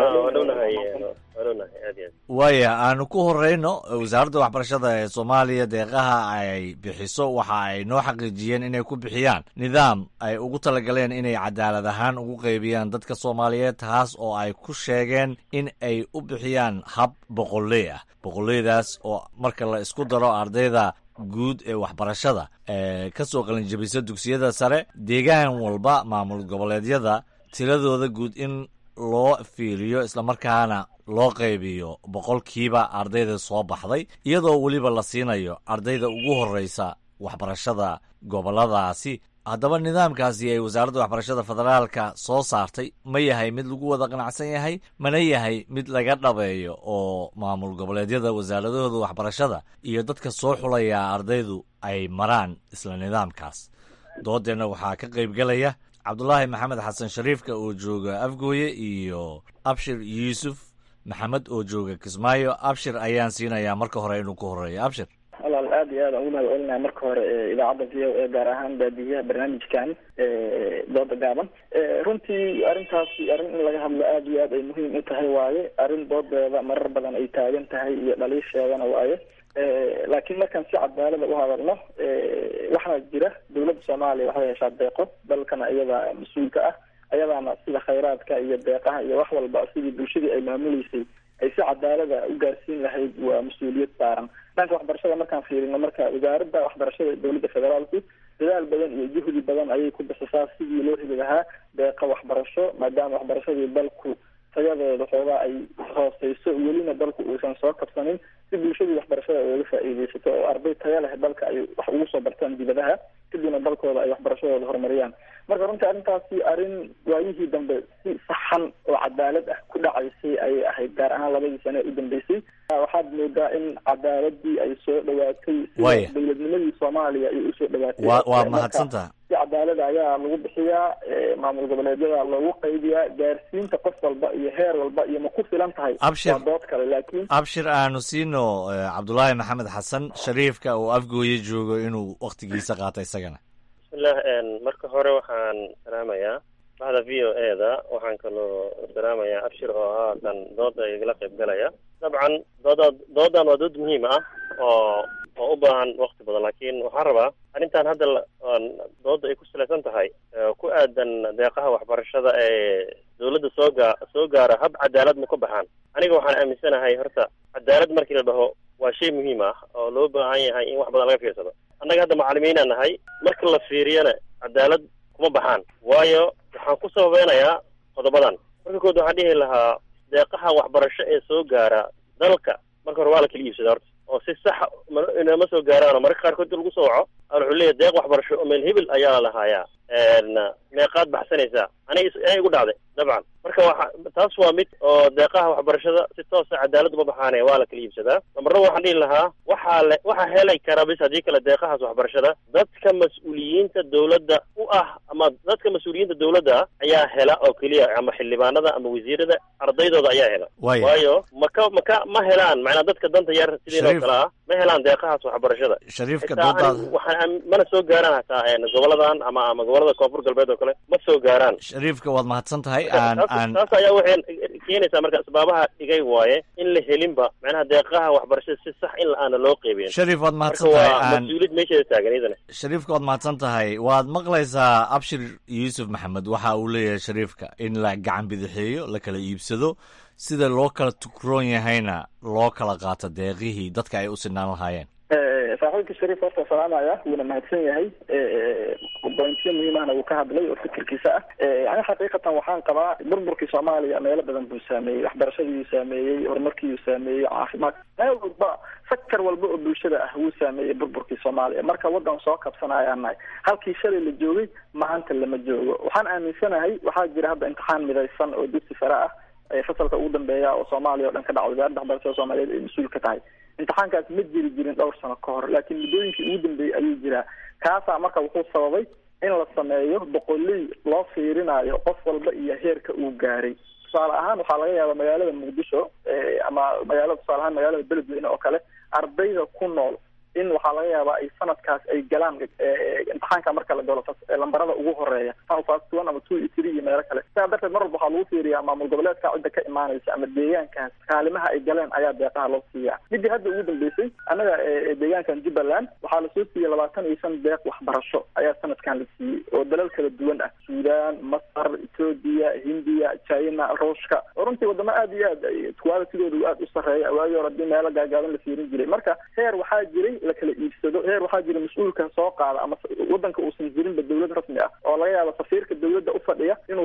waaya aanu ku horeyno wasaaradda waxbarashada ee soomaaliya deeqaha ay bixiso waxa ay noo xaqiijiyeen inay ku bixiyaan nidaam ay ugu talagaleen inay cadaalad ahaan ugu qaybiyaan dadka soomaaliyeed taas oo ay ku sheegeen in ay u bixiyaan hab boqolley ah boqolleydaas oo marka la isku daro ardayda guud ee waxbarashada ee ka soo qalinjabisa dugsiyada sare deegaan walba maamul goboleedyada tiradooda guud in loo fiiriyo islamarkaana loo qaybiyo boqolkiiba ardayda soo baxday iyadoo weliba la siinayo ardayda ugu horreysa waxbarashada gobolladaasi haddaba nidaamkaasi ay wasaaradda waxbarashada federaalka soo saartay ma yahay mid lagu wada qanacsan yahay mana yahay mid laga dhabeeyo oo maamul goboleedyada wasaaradahooda waxbarashada iyo dadka soo xulaya ardaydu ay maraan isla nidaamkaas doodeenna waxaa ka qaybgelaya cabdulaahi maxamed xasan shariifka oo jooga afgooye iyo abshir yuusuf maxamed oo jooga kismaayo abshir ayaan siinayaa marka hore inuu ku horeeyo abshir walaal aad iyo aad aan ugu mahad celinaya marka hore idaacadda v o a gaar ahaan baadiyaha barnaamijkan dooda gaaban runtii arrintaasi arrin in laga hadlo aad iyo aad ay muhiim u tahay waaye arrin doodeeda marar badan ay taagan tahay iyo dhaliisheedana waaye laakiin markaan si cadaalada u hadalno waxaa jira dawladda soomaaliya waxay heshaa deeqo dalkana iyada mas-uulka ah ayadaana sida khayraadka iyo deeqaha iyo wax walba sidii bulshadii ay maamuleysay ay si cadaalada u gaarsiin lahayd waa mas-uuliyad saaran dhanka waxbarashada markaan fiirino marka wasaaradda waxbarashada dowladda federaalku dadaal badan iyo juhdi badan ayay ku bixisaa sidii loo heli lahaa deeqa waxbarasho maadaama waxbarashadii dalku tayadeeda xoogaa ay hooseyso welina dalku uusan soo kabsanin si bulshadii waxbarashada uga faa'iideysato oo arday taya leh dalka ay wax ugu soo bartaan dibadaha kadibna dalkooda ay waxbarashadooda horumariyaan marka runtii arrintaasi arrin waayihii dambe si saxan oo cadaalad ah ku dhacaysay ayay ahayd gaar ahaan labadii sane u dambeysay waxaad moodaa in cadaaladii ay soo dhawaatay Waya. sida dowladnimadii soomaaliya ay usoo dhawaatay waa waa Marka, mahadsantaha si cadaalada ayaa lagu bixiyaa eh, maamul goboleedyada loogu qaybiyaa gaarsiinta qof walba iyo heer walba iyo ma ku filan tahay Abshir. waa dood kale laakiin abshir aanu siino eh, cabdulaahi maxamed xasan shariifka oo afgooye joogo inuu wakhtigiisa qaato isagana bismillah een, marka hore waxaan salaamayaa bahda v o e da waxaan kaloo salaamayaa abshir oo ah kan dooda igala qayb galaya dabcan dooda doodan waa dood muhiim ah oo oo u baahan waqti badan laakiin waxaan rabaa arrintan hadda la- aan dooda ay ku salaysan tahay ee ku aadan deeqaha waxbarashada ee dowladda soo gaa soo gaara hab cadaalad ma ka baxaan aniga waxaan aaminsanahay horta cadaalad markii la dhaho waa shay muhiim ah oo loo baahan yahay in wax badan laga fiirsado annaga hadda macalimiinaan nahay marka la fiiriyana cadaalad kuma baxaan waayo waxaan ku sababeynayaa qodobadan marka kood waxaan dhihi lahaa deeqaha waxbarasho ee soo gaara dalka marka hore waa la kala iibsadaa horta oo si saxa ma- inama soo gaaraano mararka qaarkood inta lagu soo waco aa wuxuu leeyahay deeq waxbarasho oo meel hebel ayaa la lahaayaa een, meeqaad baxsanaysaa aniga is- aniga igu dhacday dabcan marka waxa taas waa mid oo deeqaha waxbarashada si toosa cadaalad uma baxaane waa la kala iibsadaa lamarna waxaan dhihi lahaa waxaa le waxaa helay kara bis haddii kale deeqahaas waxbarashada dadka mas-uuliyiinta dowladda u ah ama dadka mas-uuliyiinta dowladda ah ayaa hela oo keliya ama xildhibaanada ama wasiirada ardaydooda ayaa hela Waaya. waayo maka maka ma helaan macnaa dadka danta yar sidiin oo Shariif. kale ah ma helaan deeqahaas waxbarashada Shariifka Xitaa doodaada- anigu waxaan aam- mana soo gaaraan hataa een, goboladan ama ama gobolada koonfur galbeed oo kale ma soo gaaraan shariifka waad mahadsan tahay Marka aan taas- aan taas ayaa waxay keenaysaa marka asbaabaha dhigay waaye in la helinba macnaha deeqaha waxbarashada si sax in aana loo qeybin Shariif, waad mahadsan Marka tahay. waa Aan- mas-uuliyad meesheeda taagan iyadana shariifka waad mahadsan tahay waad maqlaysaa abshir yuusuf maxamed waxa uu leeyahay shariifka in la gacan bidixeeyo la kala iibsado sida loo kala tukroon yahayna loo kala qaato deeqihii dadka ay u sinaan lahaayeen Eh, saaxiibka shariif horta salaamaya wuuna mahadsan yahay bointiyo muhiimahna wuu ka hadlay oo fikirkiisa ah Eh, yani xaqiiqatan waxaan qabaa burburkii soomaaliya meelo badan buu saameeyey waxbarashadiiyuu saameeyey horumarkiiyuu saameeyey caafimaad meel walba sakar walba oo bulshada ah wuu saameeyey burburkii soomaaliya marka wadan soo kabsanayaan nahay halkii shalay la joogay maanta lama joogo waxaan aaminsanahay waxaa jira hadda imtixaan midaysan oo dugsi sare ah ee fasalka ugu dambeeya oo soomaaliya oo dhan ka dhaca wasaaradda waxbarashada soomaaliyeed ay mas-uul ka tahay imtixaankaas ma jiri jirin dhowr sano ka hor laakiin muddooyinkii ugu dambeeyey ayuu jiraa kaasaa marka wuxuu sababay in la sameeyo boqoley loo fiirinayo qof walba iyo heerka uu gaaray tusaale ahaan waxaa laga yaabaa magaalada muqdisho eh, ama magaalada tusaale ahaan magaalada beledweyne oo kale ardayda ku nool in waxaa laga yaabaa ay sanadkaas ay galaan eh, imtixaanka marka la galo fas- eh, lambarada ugu horeeya san fast one ama two iyo three iyo meelo kale sidaa darteed mar walba waxaa lagu fiiriyaa maamul goboleedka cidda ka imaanaysa ama deegaankaas kaalimaha ay galeen ayaa deeqaha loo siiyaa midii hadda ugu dambeysay annaga eh, deegaankan jubbaland waxaa lasoo siiyey labaatan iyo shan deeq waxbarasho ayaa sanadkan la siiyey oo dalal kala duwan ah suudaan masar etoobiya hindiya china ruushka oo runtii wadamo aad iyo aad ay qualitigoodu aad u sarreeya waagii hore hadii meelo gaagaaban la fiirin jiray marka heer waxaa jiray la kala iibsado heer waxaa jira mas-uulka soo qaada ama wadanka uusan jirinba dowlad rasmi ah oo laga yaabo safiirka dowladda u fadhiya inuu soo qaato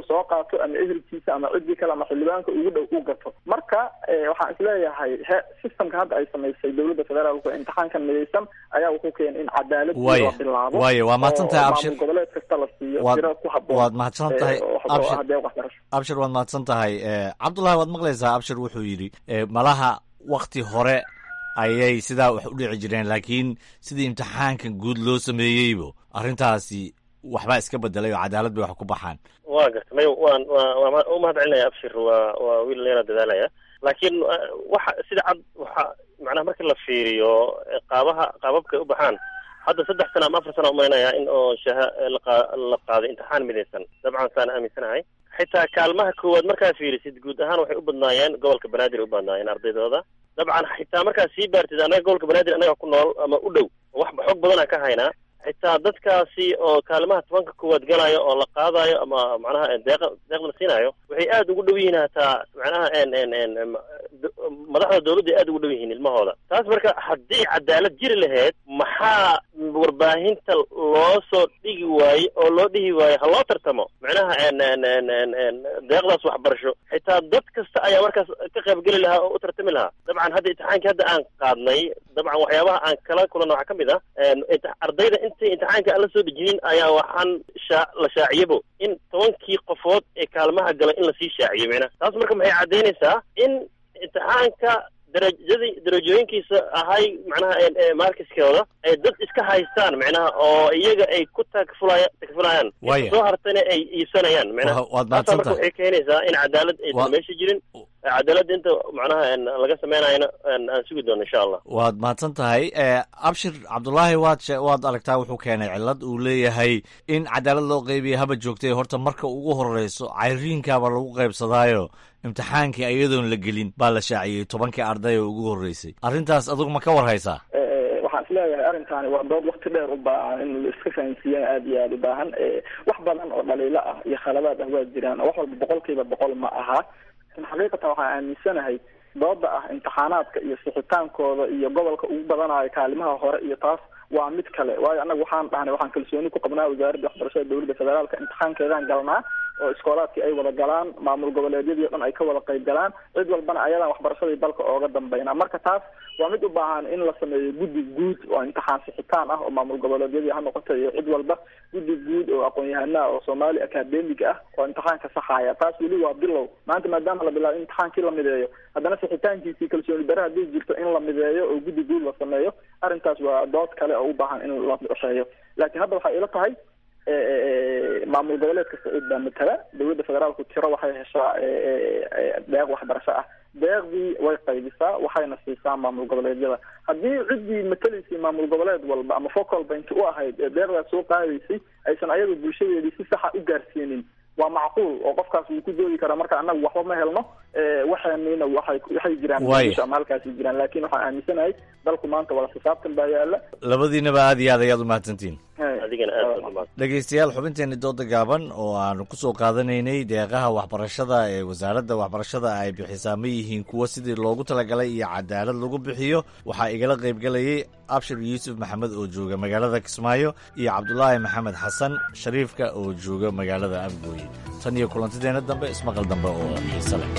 qaato ama ehelkiisa ama ciddii kale ama xildhibaanka ugu dhow u gato marka waxaan isleeyahay he systemka hadda ay samaysay dowladda federaalku imtixaankan midaysan ayaa wuxuu keenay in cadaalad Waaye, la bilaabo waaye, waa mahadsan tahay, oo Abshir. maamul goboleed kasta la siiyo Waad- tiro ku habboon waad mahadsan tahay, ee, oo- oo Abshir. ah deeq waxbarasho abshir waad mahadsan tahay Eh, cabdullahi waad maqlaysaa abshir wuxuu yidhi eh, malaha wakti hore ayay sidaa wax u dhici jireen laakiin sidii imtixaankan guud loo sameeyeybo arrintaasi waxbaa iska bedelay oo cadaalad bay wax ku baxaan waa garta may waan waa waa ma- u mahad celinaya abshir waa waa wiil leena dadaalaya laakiin uh, waxa sida cad waxa macnaha marka la fiiriyo eh, qaabaha qaababka u baxaan hadda saddex sano ama afar sano umaynaya in oo shaha eh, la qaa- la qaaday imtixaan midaysan dabcan saan aaminsanahay xitaa kaalmaha koowaad markaa fiirisid guud ahaan waxay u badnaayeen gobolka banaadir u badnaayeen ardaydooda dabcan xitaa markaa sii baartid annaga gobolka banaadir annaga ku nool ama u dhow wax xog badanaa ka haynaa xitaa dadkaasi oo kaalimaha tobanka koowaad galayo oo la qaadayo ama macnaha deeqa deeqda la siinayo waxay aada ugu dhow yihiin hataa macnaha en en en em, do- madaxda dowladda ay aada ugu dhow yihiin ilmahooda taas marka haddii cadaalad jiri lahayd maxaa warbaahinta loo soo dhigi waaye oo loo dhihi waaye ha loo tartamo macnaha en en en en en deeqdaas waxbarasho xitaa dad kasta ayaa markaas ka qaybgeli lahaa oo u tartami lahaa dabcan hadda imtixaankii hadda aan qaadnay dabcan waxyaabaha aan kala kulanno waxaa ka mid ah en imti- ardayda intay imtixaanka aan la soo dejinin ayaa waxaan shaa la shaaciyabo in tobankii qofood ee kaalmaha galay in lasii shaaciyo macnaha taas marka maxay caddaynaysaa in imtixaanka darajadii darajooyinkiisa ahay macnaha en- ee markiskooda ay dad iska haystaan macnaha oo iyaga ay ku takfulaya takfulayaan Waaya. soo hartana ay iibsanayaan macnaha Wa- waad taasaa marka mahadsantahay. waxay keenaysaa in cadaalad Wa- aysan meesha jirin cadaaladda inta macnaha en laga sameynayana en aan sugi doono insha allah waad mahadsan tahay Eh, abshir cabdullaahi waad she- waad aragtaa wuxuu keenay cillad uu leeyahay in cadaalad loo qeybiya haba joogtay horta marka ugu horeyso cayriinkaaba lagu qaybsadaayo imtixaankii iyadoon la gelin baa la shaaciyey tobankii arday oo ugu horeysay arrintaas adugu ma ka war haysaa Eh, waxaan isleeyahay arrintaani waa dood wakti dheer u baahan in la iska fahansiiyana aada iyo aada u baahan Eh, wax badan oo dhaliilo ah iyo khaladaad ah waa jiraan oo wax walba boqolkiiba boqol ma aha lakin xaqiiqatan waxaan aaminsanahay dooda ah imtixaanaadka iyo sixitaankooda iyo gobolka ugu badanayo kaalimaha hore iyo taas waa mid kale waayo annaga waxaan dhahnay waxaan kalsooni ku qabnaa wasaaradda waxbarashada dowladda federaalka imtixaankeedaan galnaa oo iskoolaadkii ay wada galaan maamul goboleedyadii o dhan ay ka wada qayb galaan cid walbana ayadaan waxbarashadii dalka ooga dambayna marka taas waa mid u baahan in la sameeyo guddi guud oo imtixaan sixitaan ah oo maamul goboleedyadii ha noqoto iyo cid walba guddi guud oo aqoon-yahana ah oo soomaali academic ah oo imtixaanka saxaya taas weli waa bilow maanta maadaama la bilaabo in imtixaankii la mideeyo haddana sixitaankiisii kalsooni dare haddii jirto in la mideeyo oo guddi guud la sameeyo arrintaas waa dood kale oo u baahan in la cusheeyo laakiin hadda waxay ila tahay eh, eh, eh, maamul goboleed kasta cid baa matala dowladda federaalku tiro waxay heshaa eh, eh, eh, deeq waxbarasho ah deeqdii way qaybisaa waxayna siisaa maamul goboleedyada haddii ciddii matalaysay maamul goboleed walba ama focal point u ahayd ee deeqdaas soo qaadaysay aysan ayadu bulshadeedii si saxa u gaarsiinin waa macquul oo qofkaas wuu ku doodi karaa marka annagu waxba ma helno eh, waxaanina waxay waxay jiraan Waaya. bulsha ama halkaasi jiraan laakiin waxaan aaminsanahay dalku maanta wada xisaabtan baa yaala labadiinaba aad iyo aad ayaad u mahadsantihiin adigana aad baad umahadsan dhegeystayaal xubinteeni dooda gaaban oo aanu ku soo qaadanaynay deeqaha waxbarashada ee wasaaradda waxbarashada ay bixisaa ma yihiin kuwo sidii loogu talagalay iyo cadaalad lagu bixiyo waxaa igala qaybgelayay abshir yuusuf maxamed oo jooga magaalada kismaayo iyo cabdulaahi maxamed xasan shariifka oo jooga magaalada afgooye tan iyo kulantideena dambe ismaqal dambe oo xiise leh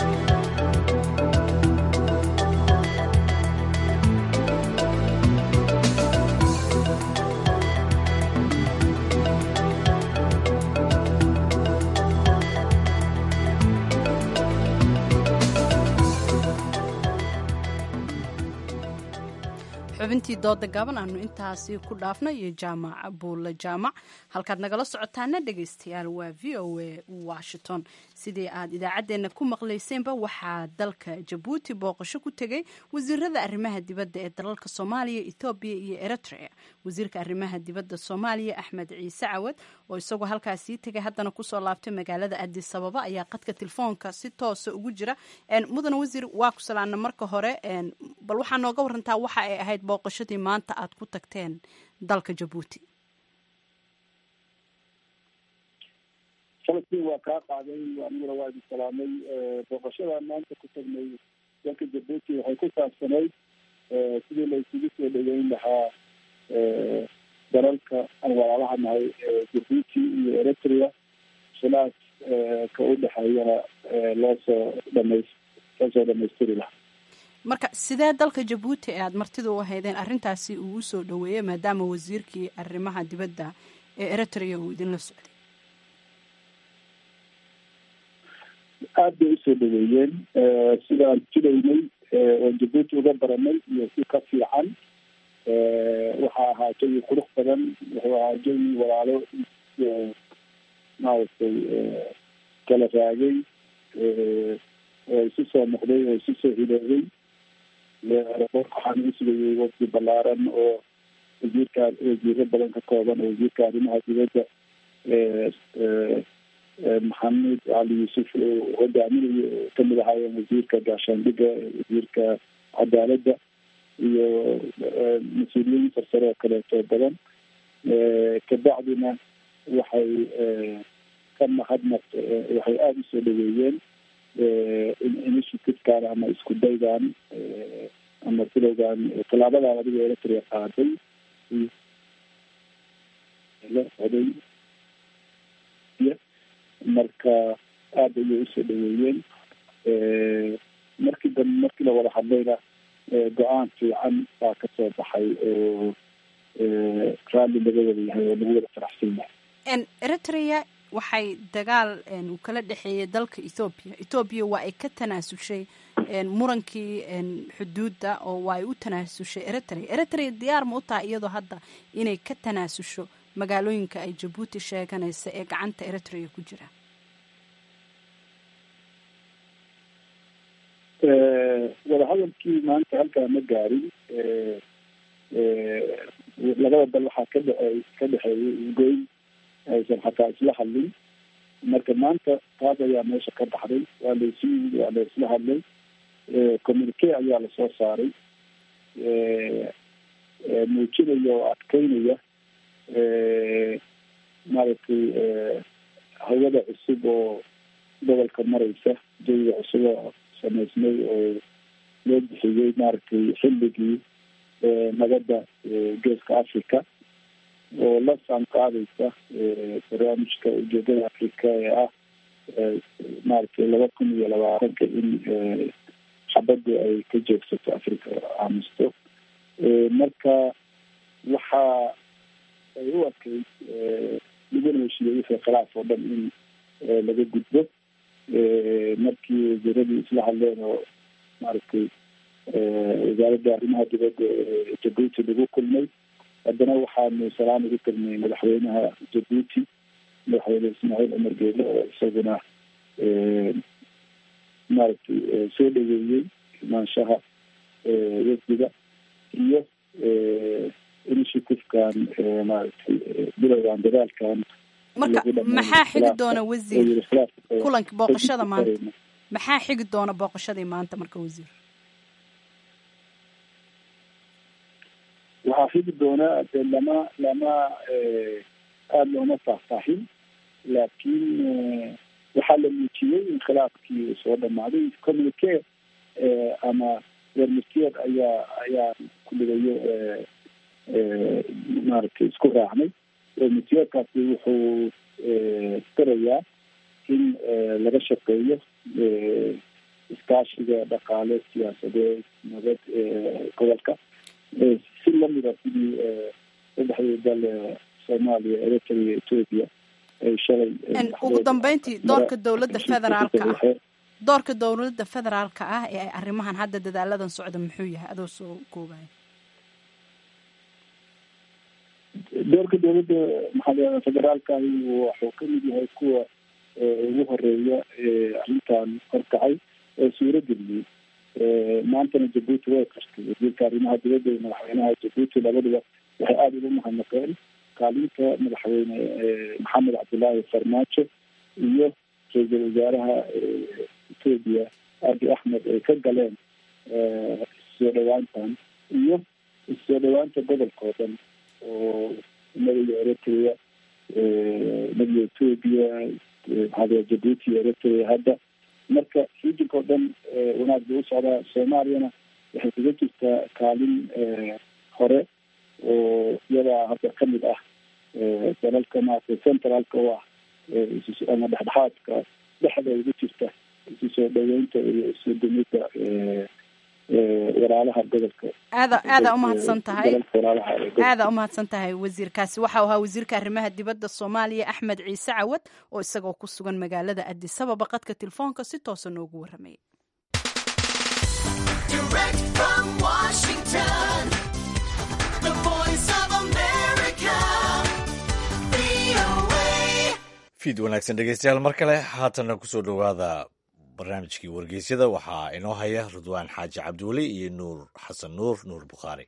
xubintii dooda gaban aanu intaasi ku dhaafnay iyo jaamac buulle jaamac halkaad nagala socotaana dhegaystayaal waa v o a washington sidii aad idaacaddeenna ku maqlayseenba waxaa dalka jabuuti booqasho ku tegay wasiirada arrimaha dibadda ee dalalka soomaaliya ethoobiya iyo eritrea wasiirka arrimaha dibadda soomaaliya axmed ciise cawad oo isagoo halkaasii tegay haddana kusoo laabtay magaalada adis ababa ayaa qadka telefoonka si toosa ugu jira En, mudane wasiir waa ku salaana marka hore En, bal waxaa nooga warantaa waxa ay ahayd booqashadii maanta aad ku tagteen dalka jabuuti sanadkii waa kaa qaaday aniguna waa idin salaamay booqashada maanta ku tagnay dalka jabuuti waxay ku saabsanayd sidii la isugu soo dhaweyn lahaa dalalka aan walaalaha nahay jabuuti iyo eritrea khilaaf ka sidee dalka jabuuti ee aada martida u ahaydeen arrintaasi uu u soo dhoweeyey maadaama wasiirkii arrimaha dibadda ee eritrea uu idinla socday aad bay usoo dhaweeyeen sidaan jidaynay oon jabuuti uga baranay iyo si ka fiican waxa ahaa jawi qurux badan wuxuu ahaa jawi walaalo maaragtay kala raagay oo isu soo noqday oo isu soo hiloobay waxaan u sugayay wafdi ballaaran oo wasiirka wasiiro badan ka kooban oo wasiirka arrimaha dibadda maxamed cali yuusuf oo hogaaminayo kamid ahaayeen wasiirka gaashaandhiga wasiirka cadaaladda iyo mas-uuliyiin sarsare oo kaleeto badan kabacdina waxay ka mahadnaq waxay aada usoo dhaweeyeen initiativekan ama isku daygan ama filowgan tallaabadan adiga eritrea qaaday la oday marka aada ayay usoo dhaweeyeen markii dambe markii la wada hadlayna go-aan fiican baa kasoo baxay oo raalli laga wada yahay oo lagu wada faraxsan yahay eritrea waxay dagaal uu kala dhexeeyay dalka ethoobiya ethoobiya waa ay ka tanaasushay murankii xuduudda oo waa ay u tanaasushay eritrea eritrea diyaar ma u tahay iyadoo hadda inay ka tanaasusho magaalooyinka ay jabuuti sheeganaysa ee gacanta eritrea ku jira wadahadalkii maanta halkaa ma gaarin labada dal waxaa ka dhe ka dhexeeyay isgoyn aysan xataa isla hadlin marka maanta taas ayaa meesha ka baxday waa laysu yimid waa la isla hadlay communique ayaa lasoo saaray muujinaya oo adkeynaya maaragtay hawada cusub oo gobolka mareysa jawiga cusub oo samaysmay oo loo bixiyey maaragtay xilligii nabadda geeska africa oo la saan qaadaysa barnaamijka ujeedada africa ee ah maaragtay laba kun iyo labaatanka in xabaddu ay ka joogsato africa aamusto marka waxa ay u adkeyd laguna heshiiyey wixii khilaaf oo dhan in laga gudbo markii wasiiradii isla hadleen oo maaragtay wasaaradda arrimaha dibadda ee jabuuti lagu kulmay haddana waxaanu salaan ugu tagnay madaxweynaha jabuuti madaxweyne ismaaciil cumar geele oo isaguna maaragtay soo dhaweeyey imaanshaha wafdiga iyo initiativekan maaragtay bilowgan dadaalkan marka maxaa xigi doona wasiir kulanka booqashada maanta maxaa xigi doona booqashadii maanta marka wasiir waxaa xigi doonaa de lama lama aada looma faahfaahin laakiin waxaa la muujiyey in khilaafkii uu soo dhamaaday communique ama wermitiyeed ayaa ayaa kuligayo maaragtay isku raacnay wermitiyeedkaasi wuxuu firayaa in laga shaqeeyo iskaashiga dhaqaale siyaasadeed nabad gobolka si lamida sidii saddexdii dal soomaaliya eritrea ethoopia ay shalay ugu dambeyntii doorka dowladda federaalka ah doorka dowladda federaalka ah ee ay arrimahan hadda dadaaladan socda muxuu yahay adoo soo koobaya doorka dowladda maxaa federaalkahi wuxuu kamid yahay kuwa ugu horeeya arrintan horkacay ee suurageliyey maantana jabuuti way qartay wasiirka arrimaha dibadda iyo madaxweynaha jabuuti labaduba waxay aada ugu mahadnaqeen kaalinta madaxweyne maxamed cabdillaahi farmaajo iyo ra-iisul wasaaraha etoobiya abi axmed ay ka galeen issoo dhawaantan iyo issoo dhawaanta gobolka oo dhan oo madaga eritrea madaga etoobiya maxaa jabuuti iyo eritrea hadda marka rijinka oo dhan wanaag buu u socdaa soomaaliyana waxay kaga jirtaa kaalin hore oo iyadaa hadda kamid ah dalalka maaragtay centralka u ah ama dhexdhexaadka dhexda ugu jirta isu soo dhaweynta iyo isu dumida walaalaha gobolka aada aada umahadsan tahay gobolka walaalaha ee gobolka. aada umahadsan tahay wasiirkaasi waxau ahaa wasiirka arrimaha dibadda soomaaliya axmed ciise cawad oo isagoo ku sugan magaalada addis ababa qadka telefoonka si toosa noogu warramaya Direct from Washington, the voice of America, VOA. fiid wanaagsan dhegeystayaal mar kale haatanna kusoo dhowaada barnaamijkii wargeysyada waxaa inoo haya ridwaan xaaji cabdiweli iyo nuur xasan nuur nuur bukhaari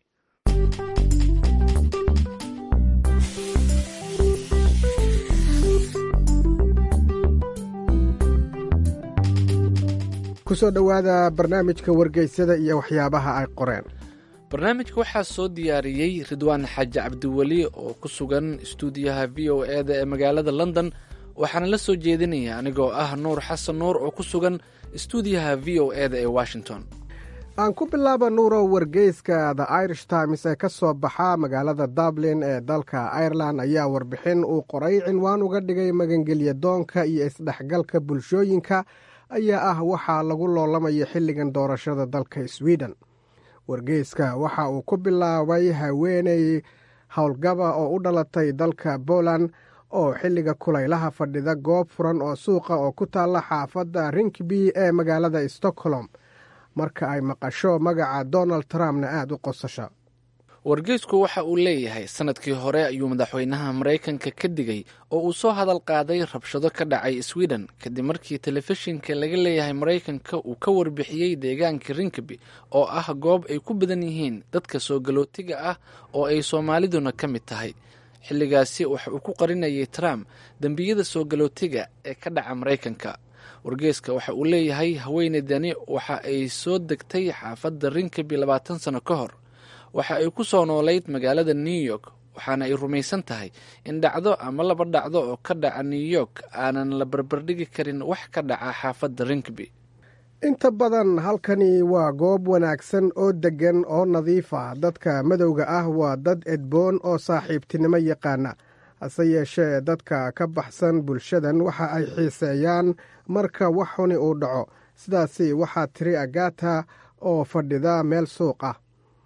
kusoo dhowaada barnaamijka wargeysyada iyo waxyaabaha ay qoreen barnaamijka waxaa soo diyaariyey ridwaan xaaji cabdiweli oo ku sugan istuudiyaha v o e da ee magaalada london waxaana la soo jeedinaya anigoo ah nuur xasan nuur oo ku sugan istuudiyaha v o e da ee washington aan ku bilaaba nuurow wargeyska the irish times ee ka soo baxa magaalada dublin ee dalka ireland ayaa warbixin uu qoray cinwaan uga dhigay magangelya doonka iyo isdhexgalka bulshooyinka ayaa ah waxaa lagu loolamayo xilligan doorashada dalka sweden wargeyska waxa uu ku bilaabay haweeney howlgaba oo u dhalatay dalka poland oo xilliga kulaylaha fadhida goob furan oo suuqa oo ku taalla xaafadda rinkby ee magaalada stockholm marka ay maqasho magaca donald trumpna aada u qosasha wargeysku waxa uu leeyahay sanadkii hore ayuu madaxweynaha maraykanka ka digay oo uu soo hadal qaaday rabshado ka dhacay sweden kadib markii telefishinka laga leeyahay maraykanka uu ka warbixiyey deegaanka rinkeby oo ah goob ay ku badan yihiin dadka soo galootiga ah oo ay soomaaliduna ka mid tahay xilligaasi waxa uu ku qarinayay trump dembiyada soo galootiga ee ka dhaca maraykanka wargeyska waxa uu leeyahay haweeneydani waxa ay soo degtay xaafadda rinkeby labaatan sano ka hor waxa ay ku soo noolayd magaalada new york waxaana ay rumaysan tahay in dhacdo ama laba dhacdo oo ka dhaca new york aanan la barbardhigi karin wax ka dhaca xaafadda rinkeby inta badan halkani waa goob wanaagsan oo deggan oo nadiif ah dadka madowga ah waa dad edboon oo saaxiibtinimo yaqaana hase yeeshee dadka ka baxsan bulshadan waxa ay xiiseeyaan marka wax xuni uu dhaco sidaasi waxaa tiri agata oo fadhida meel suuq ah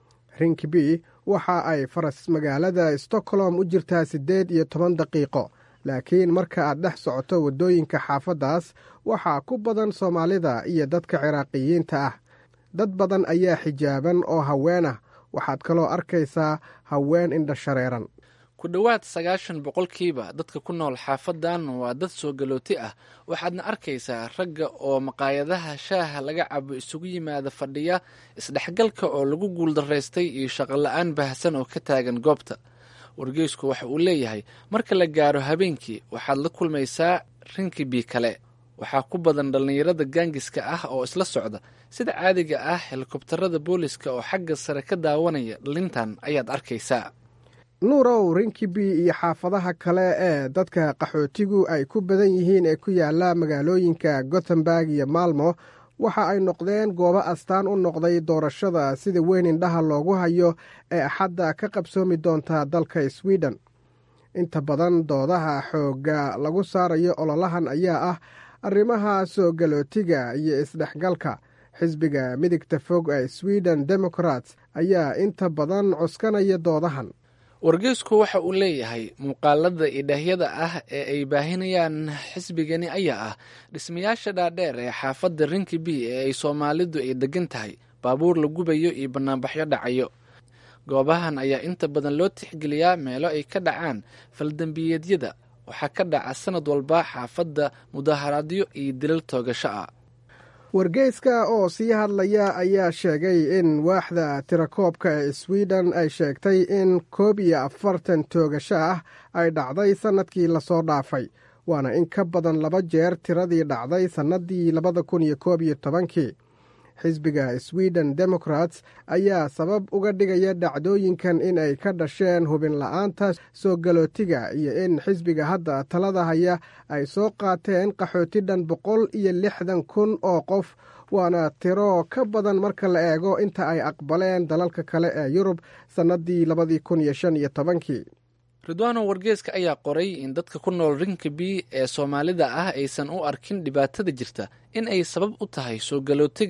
rinkby waxa ay faras magaalada stockholm u jirtaa siddeed iyo toban daqiiqo laakiin marka aad dhex socoto waddooyinka xaafaddaas waxaa ku badan soomaalida iyo dadka ciraaqiyiinta ah dad badan ayaa xijaaban oo haween ah waxaad kaloo arkaysaa haween indha shareeran ku dhowaad sagaashan boqolkiiba dadka ku nool xaafadan waa dad soo galooti ah waxaadna arkaysaa ragga oo maqaayadaha shaaha laga cabo isugu yimaada fadhiya isdhexgalka oo lagu guuldaraystay iyo shaqola-aan baahsan oo ka taagan goobta wargeysku waxa uu leeyahay marka la gaaro habeenkii waxaad la kulmaysaa rinkibi kale waxaa ku badan dhallinyarada gaangiska ah oo isla socda sida caadiga ah helikobtarada booliska oo xagga sare ka daawanaya dhalintan ayaad arkaysaa nuurow rinkibi iyo xaafadaha kale ee dadka qaxootigu ay ku badan yihiin ee ku yaala magaalooyinka gothenburg iyo maalmo waxa ay noqdeen goobo astaan u noqday doorashada sida weyn indhaha loogu hayo ee axadda ka qabsoomi doonta dalka sweden inta badan doodaha xoogga lagu saarayo ololahan ayaa ah arrimaha soo galootiga iyo isdhexgalka xisbiga midigta fog ee sweden democrats ayaa inta badan cuskanaya doodahan wargeysku waxa uu leeyahay muuqaalada idhaahyada ah ee ay baahinayaan xisbigani ayaa ah dhismayaasha dhaadheer ee xaafadda rinkibi ee ay soomaalidu ay degan tahay baabuur la gubayo iyo banaanbaxyo dhacayo goobahan ayaa inta badan loo tixgeliyaa meelo ay ka dhacaan faldembiyeedyada waxaa ka dhaca sanad walba xaafadda mudaharaadyo iyo dilal toogasho ah wargeyska oo sii hadlaya ayaa sheegay in waaxda tirakoobka ee sweden ay sheegtay in koob iyo afartan toogasho ah ay dhacday sannadkii lasoo dhaafay waana in ka badan laba jeer tiradii dhacday sannadii labada kun iyo koob iyo tobankii xisbiga sweden democrats ayaa sabab uga dhigaya dhacdooyinkan in ay ka dhasheen hubin la-aanta soo galootiga iyo in xisbiga hadda talada haya ay soo qaateen qaxooti dhan boqol iyo lixdan kun oo qof waana tiro ka badan marka la eego inta ay aqbaleen dalalka kale ee yurub sannadii labadii kun iyo shan iyo tobankii ridwaano wargeeska ayaa qoray in dadka ku nool rinkabi ee soomaalida ah aysan u arkin dhibaatada jirta in ay sabab u tahay soo galootiga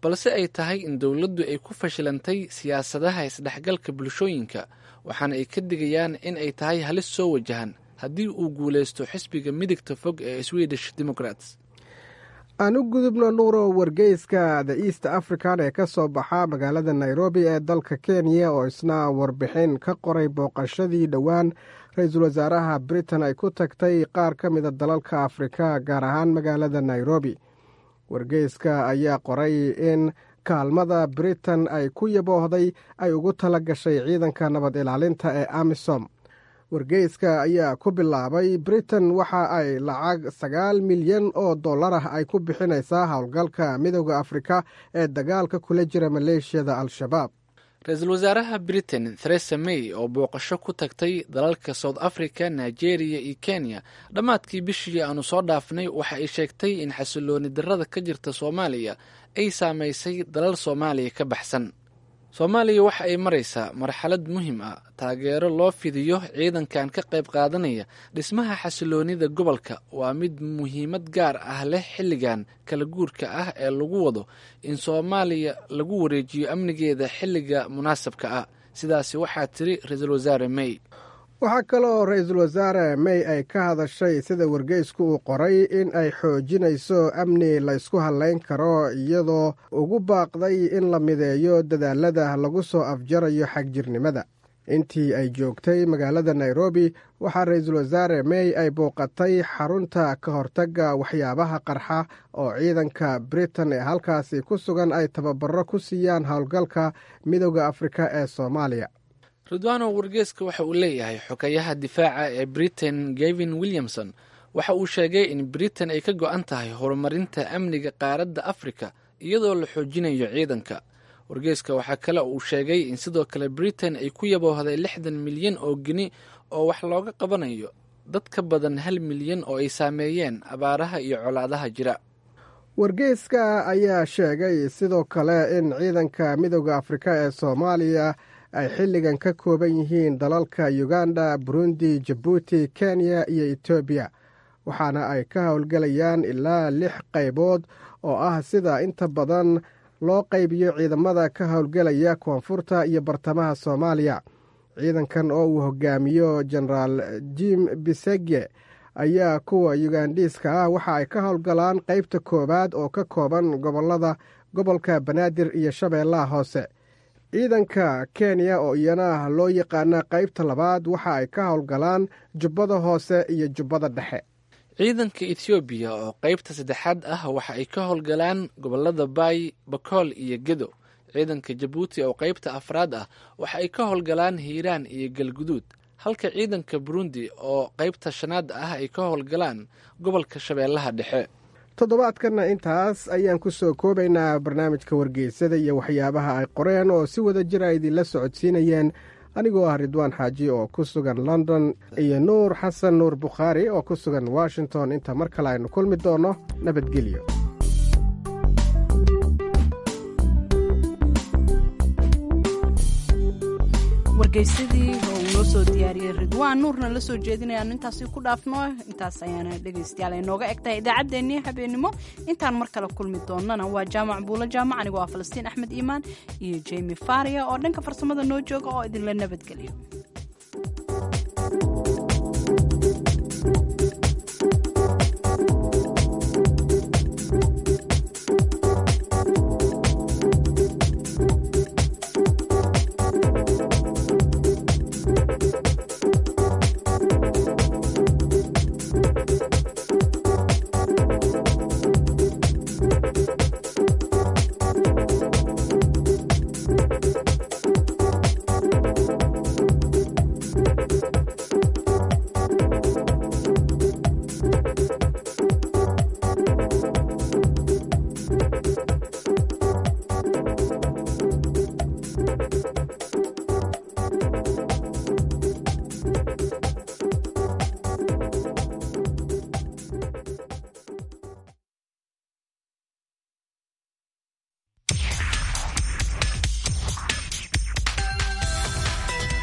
balse ay tahay in dowladdu ay ku fashilantay siyaasadaha isdhexgalka bulshooyinka waxaana ay ka digayaan in ay tahay halis soo wajahan haddii uu guulaysto xisbiga midigta fog ee swedish democrats aan u gudubno nuuro wargeyska the east african ee ka soo baxa magaalada nairobi ee dalka kenya oo isna warbixin ka qoray booqashadii dhowaan ra-iisul wasaaraha britain ay ku tagtay qaar ka mida dalalka afrika gaar ahaan magaalada nairobi wargeyska ayaa qoray in kaalmada britain ay ku yaboohday ay ugu tala gashay ciidanka nabad ilaalinta ee amisom wargeyska ayaa ku bilaabay britain waxa ay lacag sagaal milyan oo dollar ah ay ku bixinaysaa howlgalka midooda afrika ee dagaalka kula jira maleeshiyada al-shabaab ra-iisul wasaaraha britain theresa may oo booqasho ku tagtay dalalka south africa nigeria iyo kenya dhammaadkii bishii aanu soo dhaafnay waxa ay sheegtay in xasilooni darrada ka jirta soomaaliya ay saamaysay dalal soomaaliya ka baxsan soomaaliya waxa ay maraysaa marxalad muhiim ah taageero loo fidiyo ciidankan ka qayb qaadanaya dhismaha xasiloonida gobolka waa mid muhiimad gaar ah leh xilligan kala guurka ah ee lagu wado in soomaaliya lagu wareejiyo amnigeeda xilliga munaasabka ah sidaasi waxaa tiri ra-iisul wasaare may waxaa kaloo ra-iisul wasaare may ay ka hadashay sida wargeysku uu qoray in ay xoojinayso amni laysku hadlayn karo iyadoo ugu baaqday in la mideeyo dadaalada lagu soo afjarayo xagjirnimada intii ay joogtay magaalada nairobi waxaa ra-iisul wasaare may ay booqatay xarunta ka hortagga waxyaabaha qarxa oo ciidanka britain ee halkaasi ku sugan ay tababaro ku siiyaan howlgalka midooda afrika ee soomaaliya ridwano wargeeska waxa uu leeyahay xogayaha difaaca ee britain gavin williamson waxa uu sheegay in britain ay ka go-an tahay horumarinta amniga qaaradda afrika iyadoo la xoojinayo ciidanka wargeeska waxaa kale uu sheegay in sidoo kale britain ay ku yaboohday lixdan milyan oo geni oo wax looga qabanayo dad ka badan hal milyan oo ay saameeyeen abaaraha iyo colaadaha jira wargeyska ayaa sheegay sidoo kale in ciidanka midooda afrika ee soomaaliya ay xilligan ka kooban yihiin dalalka uganda burundi jabuuti kenya iyo etoobiya waxaana ay ka howlgelayaan ilaa lix qaybood oo ah sida inta badan loo qaybiyo ciidamada ka howlgelaya koonfurta iyo bartamaha soomaaliya ciidankan oo uu hogaamiyo jenaraal jim bisege ayaa kuwa yugandhiiska ah waxa ay ka howlgalaan qaybta koowaad oo ka kooban gobolada gobolka banaadir iyo shabeellaha hoose ciidanka kenya oo iyana loo yaqaana qaybta labaad waxa ay ka howlgalaan jubbada hoose iyo jubbada dhexe ciidanka ethoobiya oo qaybta saddexaad ah waxa ay ka howlgalaan gobolada baay bakool iyo gedo ciidanka jabuuti oo qaybta afraad ah waxa ay ka howlgalaan hiiraan iyo galguduud halka ciidanka burundi oo qaybta shanaad ah ay ka howlgalaan gobolka shabeellaha dhexe toddobaadkanna intaas ayaan ku soo koobaynaa barnaamijka wargeysada iyo waxyaabaha ay qoreen oo si wada jira idinla socodsiinayeen anigoo ah ridwaan xaaji oo ku sugan london iyo nuur xasan nuur bukhaari oo ku sugan washington inta mar kale aynu kulmi doonno nabadgelyo wargeysadii oo uu noo soo diyaariyey ridwaan nuurna la soo jeedinayaanu intaasi ku dhaafno intaas ayaana dhegaystayaal ay nooga eg tahay idaacaddeenii habeenimo intaan mar kale kulmi doonnana waa jaamac buulo jaamac anigoo ah falastiin axmed iimaan iyo jemi faria oo dhanka farsamada noo jooga oo idinla nabadgeliyo